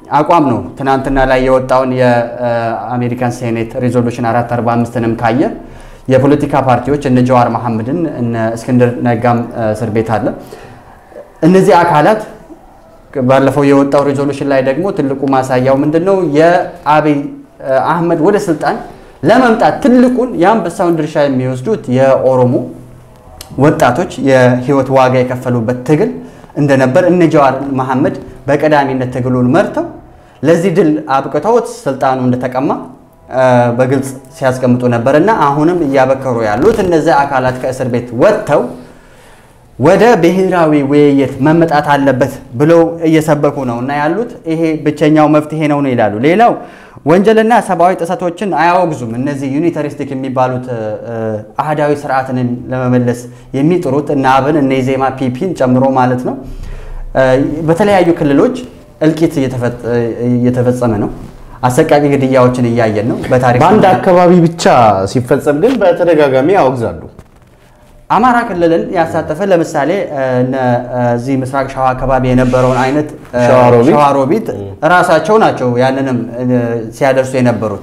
አቋም ነው። ትናንትና ላይ የወጣውን የአሜሪካን ሴኔት ሬዞሉሽን 445ንም ካየ የፖለቲካ ፓርቲዎች እነ ጀዋር መሐመድን እነ እስክንድር ነጋም እስር ቤት አለ። እነዚህ አካላት ባለፈው የወጣው ሬዞሉሽን ላይ ደግሞ ትልቁ ማሳያው ምንድን ነው? የአብይ አህመድ ወደ ስልጣን ለመምጣት ትልቁን የአንበሳውን ድርሻ የሚወስዱት የኦሮሞ ወጣቶች የህይወት ዋጋ የከፈሉበት ትግል እንደነበር እነ ጀዋር መሐመድ በቀዳሚነት ትግሉን መርተው ለዚህ ድል አብቅተውት ስልጣኑ እንደተቀማ በግልጽ ሲያስቀምጡ ነበር እና አሁንም እያበከሩ ያሉት እነዚህ አካላት ከእስር ቤት ወጥተው ወደ ብሔራዊ ውይይት መመጣት አለበት ብለው እየሰበኩ ነው እና ያሉት ይሄ ብቸኛው መፍትሄ ነው ነው ይላሉ። ሌላው ወንጀልና ሰብአዊ ጥሰቶችን አያወግዙም። እነዚህ ዩኒተሪስቲክ የሚባሉት አህዳዊ ስርዓትን ለመመለስ የሚጥሩት እነ አብን እነ ኢዜማ ፒፒን ጨምሮ ማለት ነው። በተለያዩ ክልሎች እልቂት እየተፈጸመ ነው። አሰቃቂ ግድያዎችን እያየን ነው። በታሪክ በአንድ አካባቢ ብቻ ሲፈጸም ግን በተደጋጋሚ ያወግዛሉ። አማራ ክልልን ያሳተፈ ለምሳሌ እዚህ ምስራቅ ሸዋ አካባቢ የነበረውን አይነት ሸዋሮቢት ሸዋሮቢት ራሳቸው ናቸው ያንንም ሲያደርሱ የነበሩት።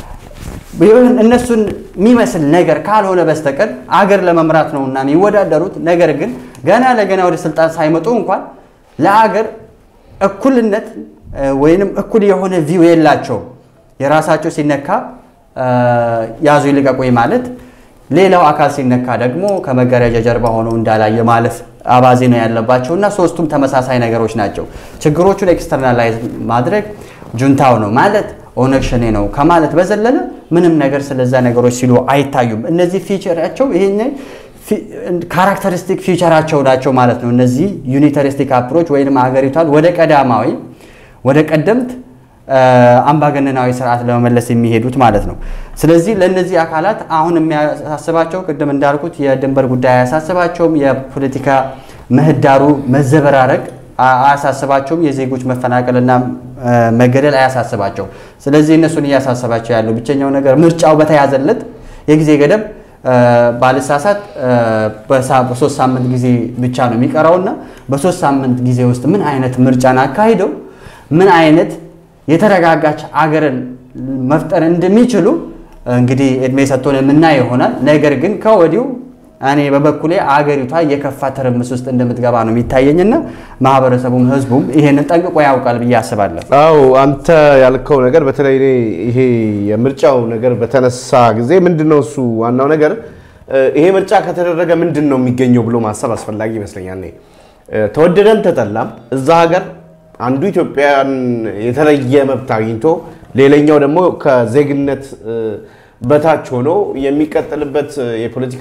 እነሱን የሚመስል ነገር ካልሆነ በስተቀር አገር ለመምራት ነው እና የሚወዳደሩት። ነገር ግን ገና ለገና ወደ ስልጣን ሳይመጡ እንኳን ለአገር እኩልነት ወይንም እኩል የሆነ ቪው የላቸውም። የራሳቸው ሲነካ ያዙ ይልቀቁኝ ማለት ሌላው አካል ሲነካ ደግሞ ከመጋረጃ ጀርባ ሆነው እንዳላየ ማለፍ አባዜ ነው ያለባቸው እና ሶስቱም ተመሳሳይ ነገሮች ናቸው። ችግሮቹን ኤክስተርናላይዝ ማድረግ ጁንታው ነው ማለት ኦነግ ሸኔ ነው ከማለት በዘለለ ምንም ነገር ስለዛ ነገሮች ሲሉ አይታዩም። እነዚህ ፊቸራቸው ይሄ ካራክተሪስቲክ ፊቸራቸው ናቸው ማለት ነው። እነዚህ ዩኒተሪስቲክ አፕሮች ወይም ሀገሪቷን ወደ ቀዳማዊ ወደ ቀደምት አምባገነናዊ ስርዓት ለመመለስ የሚሄዱት ማለት ነው። ስለዚህ ለእነዚህ አካላት አሁን የሚያሳስባቸው ቅድም እንዳልኩት የድንበር ጉዳይ አያሳስባቸውም። የፖለቲካ ምህዳሩ መዘበራረቅ አያሳስባቸውም። የዜጎች መፈናቀልና መገደል አያሳስባቸውም። ስለዚህ እነሱን እያሳሰባቸው ያለው ብቸኛው ነገር ምርጫው በተያዘለት የጊዜ ገደብ ባልሳሳት በሶስት ሳምንት ጊዜ ብቻ ነው የሚቀረውና በሶስት ሳምንት ጊዜ ውስጥ ምን አይነት ምርጫን አካሂደው ምን አይነት የተረጋጋች አገርን መፍጠር እንደሚችሉ እንግዲህ እድሜ ሰጥቶን የምናየው ይሆናል። ነገር ግን ከወዲሁ እኔ በበኩሌ አገሪቷ የከፋ ትርምስ ውስጥ እንደምትገባ ነው የሚታየኝና ማህበረሰቡም ህዝቡም ይሄንን ጠንቅቆ ያውቃል ብዬ አስባለሁ። አው አንተ ያልከው ነገር በተለይ እኔ ይሄ የምርጫው ነገር በተነሳ ጊዜ ምንድን ነው እሱ ዋናው ነገር ይሄ ምርጫ ከተደረገ ምንድን ነው የሚገኘው ብሎ ማሰብ አስፈላጊ ይመስለኛል። እኔ ተወደደም ተጠላም እዛ ሀገር አንዱ ኢትዮጵያን የተለየ መብት አግኝቶ ሌላኛው ደግሞ ከዜግነት በታች ሆኖ የሚቀጥልበት የፖለቲካ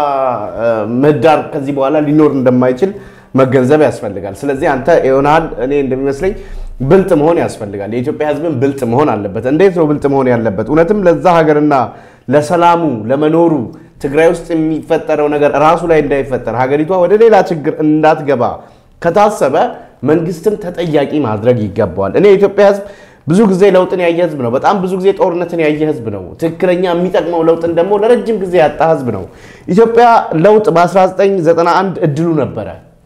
ምህዳር ከዚህ በኋላ ሊኖር እንደማይችል መገንዘብ ያስፈልጋል። ስለዚህ አንተ ይሆናል እኔ እንደሚመስለኝ ብልጥ መሆን ያስፈልጋል። የኢትዮጵያ ሕዝብን ብልጥ መሆን አለበት። እንዴት ነው ብልጥ መሆን ያለበት? እውነትም ለዛ ሀገርና ለሰላሙ ለመኖሩ ትግራይ ውስጥ የሚፈጠረው ነገር ራሱ ላይ እንዳይፈጠር ሀገሪቷ ወደ ሌላ ችግር እንዳትገባ ከታሰበ መንግስትም ተጠያቂ ማድረግ ይገባዋል። እኔ የኢትዮጵያ ሕዝብ ብዙ ጊዜ ለውጥን ያየ ህዝብ ነው። በጣም ብዙ ጊዜ ጦርነትን ያየ ህዝብ ነው። ትክክለኛ የሚጠቅመው ለውጥን ደግሞ ለረጅም ጊዜ ያጣ ህዝብ ነው። ኢትዮጵያ ለውጥ በ1991 እድሉ ነበረ።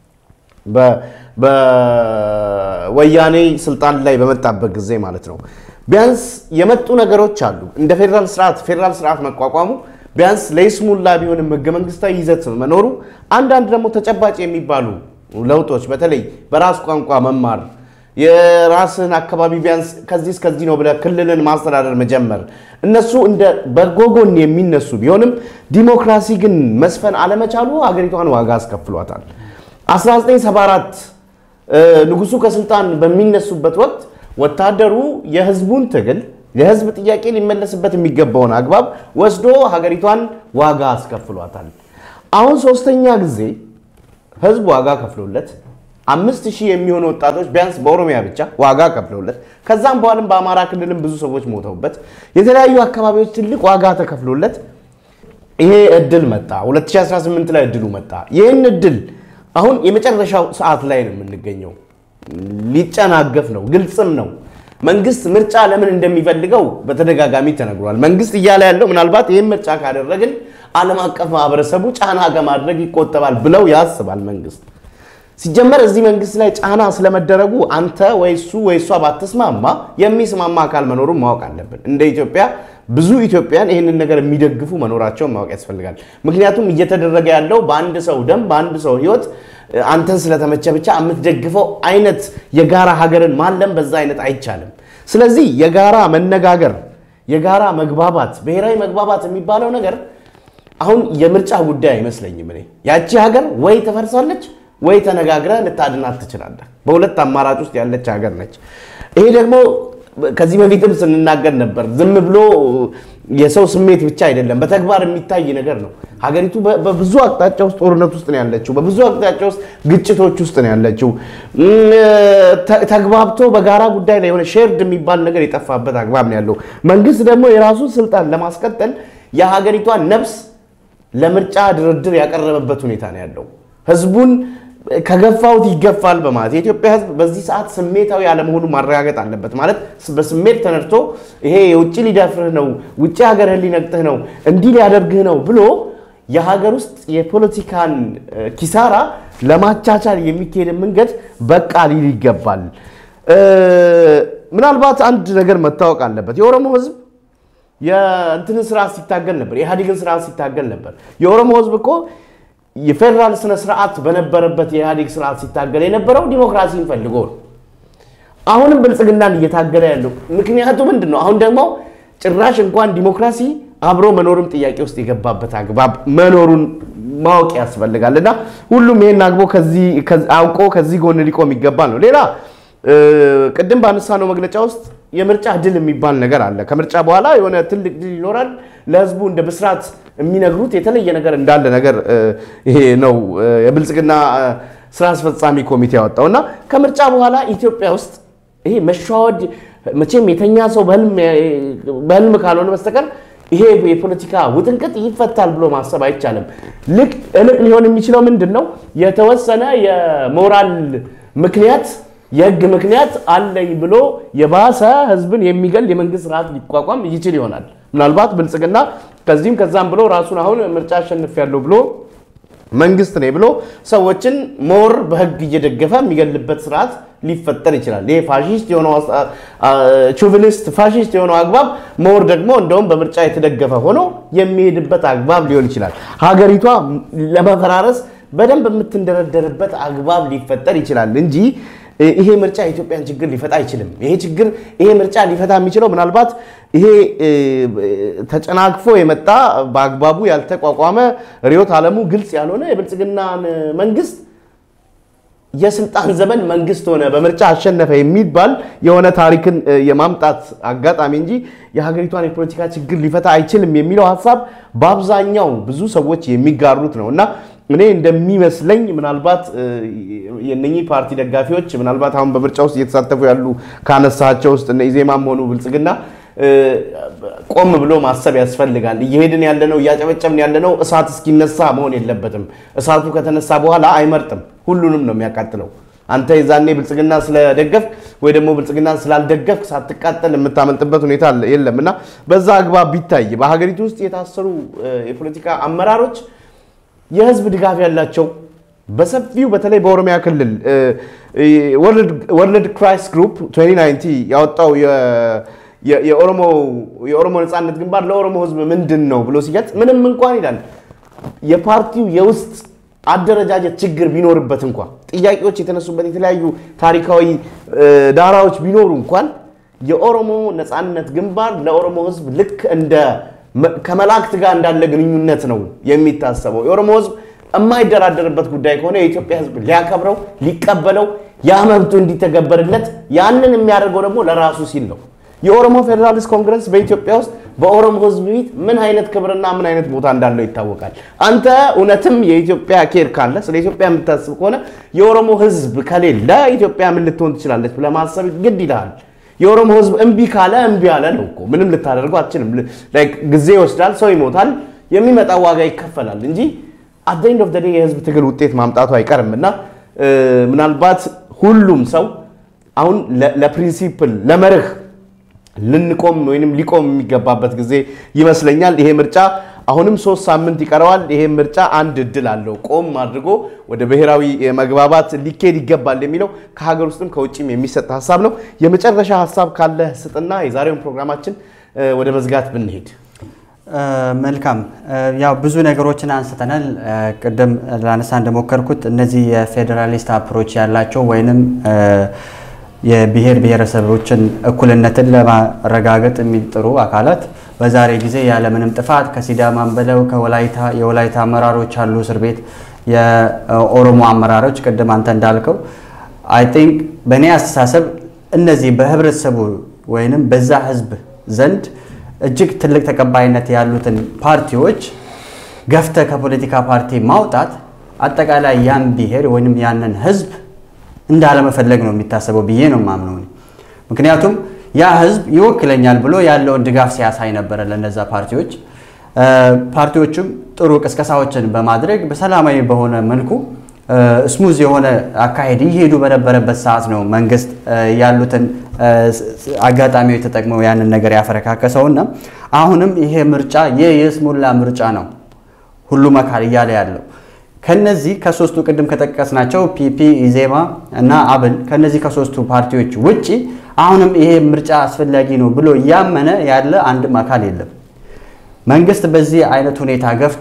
በወያኔ ስልጣን ላይ በመጣበት ጊዜ ማለት ነው። ቢያንስ የመጡ ነገሮች አሉ። እንደ ፌዴራል ስርዓት ፌዴራል ስርዓት መቋቋሙ ቢያንስ ለይስሙላ ቢሆንም ህገ መንግስታዊ ይዘት መኖሩ፣ አንዳንድ ደግሞ ተጨባጭ የሚባሉ ለውጦች በተለይ በራስ ቋንቋ መማር የራስን አካባቢ ቢያንስ ከዚህ እስከዚህ ነው ብለህ ክልልን ማስተዳደር መጀመር እነሱ እንደ በጎ ጎን የሚነሱ ቢሆንም ዲሞክራሲ ግን መስፈን አለመቻሉ ሀገሪቷን ዋጋ አስከፍሏታል። 1974 ንጉሱ ከስልጣን በሚነሱበት ወቅት ወታደሩ የህዝቡን ትግል የህዝብ ጥያቄ ሊመለስበት የሚገባውን አግባብ ወስዶ ሀገሪቷን ዋጋ አስከፍሏታል። አሁን ሶስተኛ ጊዜ ህዝብ ዋጋ ከፍሎለት አምስት ሺህ የሚሆኑ ወጣቶች ቢያንስ በኦሮሚያ ብቻ ዋጋ ከፍለውለት ከዛም በኋላም በአማራ ክልልም ብዙ ሰዎች ሞተውበት የተለያዩ አካባቢዎች ትልቅ ዋጋ ተከፍሎለት ይሄ እድል መጣ። 2018 ላይ እድሉ መጣ። ይህን እድል አሁን የመጨረሻው ሰዓት ላይ ነው የምንገኘው። ሊጨናገፍ ነው፣ ግልጽም ነው። መንግስት ምርጫ ለምን እንደሚፈልገው በተደጋጋሚ ተነግሯል። መንግስት እያለ ያለው ምናልባት ይህን ምርጫ ካደረግን ዓለም አቀፍ ማህበረሰቡ ጫና ከማድረግ ይቆጠባል ብለው ያስባል መንግስት ሲጀመር እዚህ መንግስት ላይ ጫና ስለመደረጉ አንተ ወይ እሱ ወይ እሷ ባትስማማ የሚስማማ አካል መኖሩን ማወቅ አለብን። እንደ ኢትዮጵያ ብዙ ኢትዮጵያን ይህንን ነገር የሚደግፉ መኖራቸውን ማወቅ ያስፈልጋል። ምክንያቱም እየተደረገ ያለው በአንድ ሰው ደም በአንድ ሰው ህይወት አንተን ስለተመቸ ብቻ የምትደግፈው አይነት የጋራ ሀገርን ማለም በዛ አይነት አይቻልም። ስለዚህ የጋራ መነጋገር፣ የጋራ መግባባት፣ ብሔራዊ መግባባት የሚባለው ነገር አሁን የምርጫ ጉዳይ አይመስለኝም። እኔ ያቺ ሀገር ወይ ትፈርሳለች ወይ ተነጋግረህ ልታድናት ትችላለህ። በሁለት አማራጭ ውስጥ ያለች ሀገር ነች። ይሄ ደግሞ ከዚህ በፊትም ስንናገር ነበር። ዝም ብሎ የሰው ስሜት ብቻ አይደለም፣ በተግባር የሚታይ ነገር ነው። ሀገሪቱ በብዙ አቅጣጫ ውስጥ ጦርነት ውስጥ ነው ያለችው። በብዙ አቅጣጫ ውስጥ ግጭቶች ውስጥ ነው ያለችው። ተግባብቶ በጋራ ጉዳይ ላይ የሆነ ሼርድ የሚባል ነገር የጠፋበት አግባብ ነው ያለው። መንግስት ደግሞ የራሱን ስልጣን ለማስቀጠል የሀገሪቷን ነፍስ ለምርጫ ድርድር ያቀረበበት ሁኔታ ነው ያለው። ህዝቡን ከገፋውት ይገፋል በማለት የኢትዮጵያ ህዝብ በዚህ ሰዓት ስሜታዊ አለመሆኑ ማረጋገጥ አለበት። ማለት በስሜት ተነድቶ ይሄ የውጭ ሊደፍርህ ነው፣ ውጭ ሀገርህን ሊነግጥህ ነው፣ እንዲህ ሊያደርግህ ነው ብሎ የሀገር ውስጥ የፖለቲካን ኪሳራ ለማቻቻል የሚካሄድ መንገድ በቃ ሊል ይገባል። ምናልባት አንድ ነገር መታወቅ አለበት። የኦሮሞ ህዝብ የእንትንን ስርዓት ሲታገል ነበር፣ የኢህአዴግን ስርዓት ሲታገል ነበር። የኦሮሞ ህዝብ እኮ የፌዴራል ስነ ስርዓት በነበረበት የኢህአዴግ ስርዓት ሲታገል የነበረው ዲሞክራሲን ፈልጎ ነው። አሁንም ብልጽግናን እየታገለ ያለው ምክንያቱ ምንድን ነው? አሁን ደግሞ ጭራሽ እንኳን ዲሞክራሲ አብሮ መኖርም ጥያቄ ውስጥ የገባበት አግባብ መኖሩን ማወቅ ያስፈልጋል እና ሁሉም ይሄን አግቦ አውቆ ከዚህ ጎን ሊቆም ይገባል ነው። ሌላ ቅድም ባነሳነው መግለጫ ውስጥ የምርጫ ድል የሚባል ነገር አለ። ከምርጫ በኋላ የሆነ ትልቅ ድል ይኖራል። ለህዝቡ እንደ ብስራት የሚነግሩት የተለየ ነገር እንዳለ ነገር ይሄ ነው የብልጽግና ስራ አስፈጻሚ ኮሚቴ ያወጣው እና ከምርጫ በኋላ ኢትዮጵያ ውስጥ ይሄ መሸዋወድ መቼም የተኛ ሰው በህልም ካልሆነ በስተቀር ይሄ የፖለቲካ ውጥንቅጥ ይፈታል ብሎ ማሰብ አይቻልም። ልቅ እልቅ ሊሆን የሚችለው ምንድን ነው? የተወሰነ የሞራል ምክንያት የህግ ምክንያት አለኝ ብሎ የባሰ ህዝብን የሚገል የመንግስት ስርዓት ሊቋቋም ይችል ይሆናል። ምናልባት ብልጽግና ከዚህም ከዛም ብሎ ራሱን አሁን ምርጫ አሸንፊያለሁ ብሎ መንግስት ነኝ ብሎ ሰዎችን ሞር በህግ እየደገፈ የሚገልበት ስርዓት ሊፈጠር ይችላል። ይሄ ፋሺስት የሆነው ቹቪኒስት ፋሺስት የሆነው አግባብ ሞር ደግሞ እንደውም በምርጫ የተደገፈ ሆኖ የሚሄድበት አግባብ ሊሆን ይችላል። ሀገሪቷ ለመፈራረስ በደንብ የምትንደረደርበት አግባብ ሊፈጠር ይችላል እንጂ ይሄ ምርጫ የኢትዮጵያን ችግር ሊፈታ አይችልም። ይሄ ችግር ይሄ ምርጫ ሊፈታ የሚችለው ምናልባት ይሄ ተጨናግፎ የመጣ በአግባቡ ያልተቋቋመ ርዕዮተ ዓለሙ ግልጽ ያልሆነ የብልጽግናን መንግስት የስልጣን ዘመን መንግስት ሆነ በምርጫ አሸነፈ የሚባል የሆነ ታሪክን የማምጣት አጋጣሚ እንጂ የሀገሪቷን የፖለቲካ ችግር ሊፈታ አይችልም የሚለው ሀሳብ በአብዛኛው ብዙ ሰዎች የሚጋሩት ነው እና እኔ እንደሚመስለኝ ምናልባት የነኚህ ፓርቲ ደጋፊዎች ምናልባት አሁን በምርጫ ውስጥ እየተሳተፉ ያሉ ካነሳቸው ውስጥ እነ ኢዜማም ሆኑ ብልጽግና ቆም ብሎ ማሰብ ያስፈልጋል። እየሄድን ያለነው እያጨበጨብን ያለነው እሳት እስኪነሳ መሆን የለበትም። እሳቱ ከተነሳ በኋላ አይመርጥም፣ ሁሉንም ነው የሚያቃጥለው። አንተ የዛኔ ብልጽግና ስለደገፍክ ወይ ደግሞ ብልጽግና ስላልደገፍክ ሳትቃጠል የምታመልጥበት ሁኔታ የለም እና በዛ አግባብ ቢታይ በሀገሪቱ ውስጥ የታሰሩ የፖለቲካ አመራሮች የህዝብ ድጋፍ ያላቸው በሰፊው በተለይ በኦሮሚያ ክልል ወርልድ ክራይስ ግሩፕ 2019 ያወጣው የኦሮሞ ነፃነት ግንባር ለኦሮሞ ህዝብ ምንድን ነው ብሎ ሲገልጽ ምንም እንኳን ይላል የፓርቲው የውስጥ አደረጃጀት ችግር ቢኖርበት እንኳን ጥያቄዎች የተነሱበት የተለያዩ ታሪካዊ ዳራዎች ቢኖሩ እንኳን የኦሮሞ ነፃነት ግንባር ለኦሮሞ ህዝብ ልክ እንደ ከመላእክት ጋር እንዳለ ግንኙነት ነው የሚታሰበው። የኦሮሞ ህዝብ የማይደራደርበት ጉዳይ ከሆነ የኢትዮጵያ ህዝብ ሊያከብረው፣ ሊቀበለው፣ ያ መብቱ እንዲተገበርለት ያንን የሚያደርገው ደግሞ ለራሱ ሲል ነው። የኦሮሞ ፌዴራሊስት ኮንግረስ በኢትዮጵያ ውስጥ በኦሮሞ ህዝብ ፊት ምን አይነት ክብርና ምን አይነት ቦታ እንዳለው ይታወቃል። አንተ እውነትም የኢትዮጵያ ኬር ካለ ስለ ኢትዮጵያ የምታስብ ከሆነ የኦሮሞ ህዝብ ከሌለ ኢትዮጵያ ምን ልትሆን ትችላለች ብለህ ማሰብ ግድ ይልሃል። የኦሮሞ ህዝብ እምቢ ካለ እምቢ አለ ነው እኮ ምንም ልታደርገው አትችልም። ጊዜ ይወስዳል፣ ሰው ይሞታል፣ የሚመጣ ዋጋ ይከፈላል እንጂ አት ኤንድ ኦፍ ዴይ የህዝብ ትግል ውጤት ማምጣቱ አይቀርም እና ምናልባት ሁሉም ሰው አሁን ለፕሪንሲፕል ለመርህ ልንቆም ወይም ሊቆም የሚገባበት ጊዜ ይመስለኛል። ይሄ ምርጫ አሁንም ሶስት ሳምንት ይቀረዋል። ይሄ ምርጫ አንድ እድል አለው። ቆም አድርጎ ወደ ብሔራዊ መግባባት ሊኬድ ይገባል የሚለው ከሀገር ውስጥም ከውጭም የሚሰጥ ሀሳብ ነው። የመጨረሻ ሀሳብ ካለ ስጥና የዛሬውን ፕሮግራማችን ወደ መዝጋት ብንሄድ መልካም ያው ብዙ ነገሮችን አንስተናል። ቅድም ላነሳ እንደሞከርኩት እነዚህ የፌዴራሊስት አፕሮች ያላቸው ወይንም የብሔር ብሔረሰቦችን እኩልነትን ለማረጋገጥ የሚጥሩ አካላት በዛሬ ጊዜ ያለምንም ጥፋት ከሲዳማም በለው ከወላይታ የወላይታ አመራሮች አሉ እስር ቤት፣ የኦሮሞ አመራሮች ቅድም አንተ እንዳልከው አይ ቲንክ በእኔ አስተሳሰብ እነዚህ በህብረተሰቡ ወይንም በዛ ህዝብ ዘንድ እጅግ ትልቅ ተቀባይነት ያሉትን ፓርቲዎች ገፍተ ከፖለቲካ ፓርቲ ማውጣት አጠቃላይ ያን ብሔር ወይም ያንን ህዝብ እንዳለመፈለግ ነው የሚታሰበው ብዬ ነው የማምነው። ምክንያቱም ያ ህዝብ ይወክለኛል ብሎ ያለውን ድጋፍ ሲያሳይ ነበረ ለነዛ ፓርቲዎች። ፓርቲዎቹም ጥሩ ቅስቀሳዎችን በማድረግ በሰላማዊ በሆነ መልኩ ስሙዝ የሆነ አካሄድ እየሄዱ በነበረበት ሰዓት ነው መንግስት ያሉትን አጋጣሚዎች ተጠቅመው ያንን ነገር ያፈረካከሰውና አሁንም ይሄ ምርጫ የይስሙላ ምርጫ ነው ሁሉም አካል እያለ ያለው ከነዚህ ከሶስቱ ቅድም ከጠቀስናቸው ፒፒ፣ ኢዜማ እና አብን ከነዚህ ከሶስቱ ፓርቲዎች ውጪ አሁንም ይሄ ምርጫ አስፈላጊ ነው ብሎ እያመነ ያለ አንድም አካል የለም። መንግስት በዚህ አይነት ሁኔታ ገፍቶ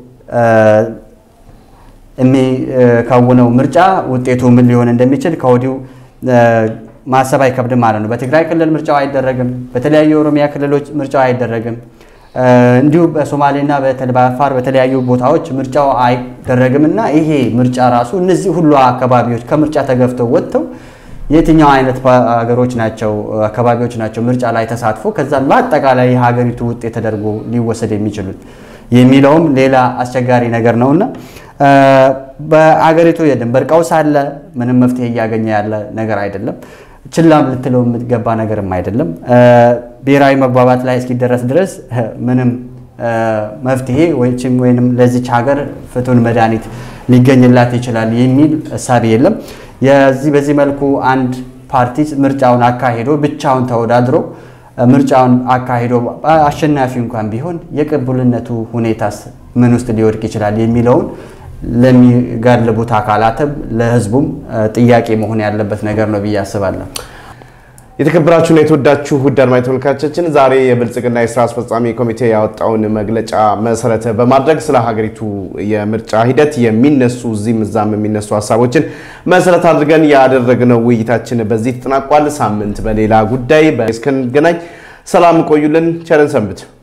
የሚከውነው ምርጫ ውጤቱ ምን ሊሆን እንደሚችል ከወዲሁ ማሰብ አይከብድም ማለት ነው። በትግራይ ክልል ምርጫው አይደረግም። በተለያዩ የኦሮሚያ ክልሎች ምርጫው አይደረግም። እንዲሁ በሶማሌና በአፋር በተለያዩ ቦታዎች ምርጫው አይደረግም እና ይሄ ምርጫ ራሱ እነዚህ ሁሉ አካባቢዎች ከምርጫ ተገፍተው ወጥተው የትኛው አይነት ሀገሮች ናቸው አካባቢዎች ናቸው ምርጫ ላይ ተሳትፎ ከዛም በአጠቃላይ የሀገሪቱ ውጤት ተደርጎ ሊወሰድ የሚችሉት የሚለውም ሌላ አስቸጋሪ ነገር ነውና በአገሪቱ የድንበር ቀውስ አለ። ምንም መፍትሄ እያገኘ ያለ ነገር አይደለም። ችላም ልትለው የምትገባ ነገርም አይደለም። ብሔራዊ መግባባት ላይ እስኪደረስ ድረስ ምንም መፍትሄ ወይም ለዚች ሀገር ፍቱን መድኃኒት ሊገኝላት ይችላል የሚል እሳቤ የለም። የዚህ በዚህ መልኩ አንድ ፓርቲ ምርጫውን አካሂዶ ብቻውን ተወዳድሮ ምርጫውን አካሂዶ አሸናፊ እንኳን ቢሆን የቅቡልነቱ ሁኔታስ ምን ውስጥ ሊወድቅ ይችላል የሚለውን ለሚጋልቡት አካላትም ለሕዝቡም ጥያቄ መሆን ያለበት ነገር ነው ብዬ አስባለሁ። የተከበራችሁና የተወዳችሁ ውድ አድማጭ ተመልካቾቻችን ዛሬ የብልጽግና የስራ አስፈጻሚ ኮሚቴ ያወጣውን መግለጫ መሰረት በማድረግ ስለ ሀገሪቱ የምርጫ ሂደት የሚነሱ እዚህም እዛም የሚነሱ ሀሳቦችን መሰረት አድርገን ያደረግነው ውይይታችን በዚህ ተጠናቋል። ሳምንት በሌላ ጉዳይ እስክንገናኝ ሰላም ቆዩልን። ቸርን ሰንብት።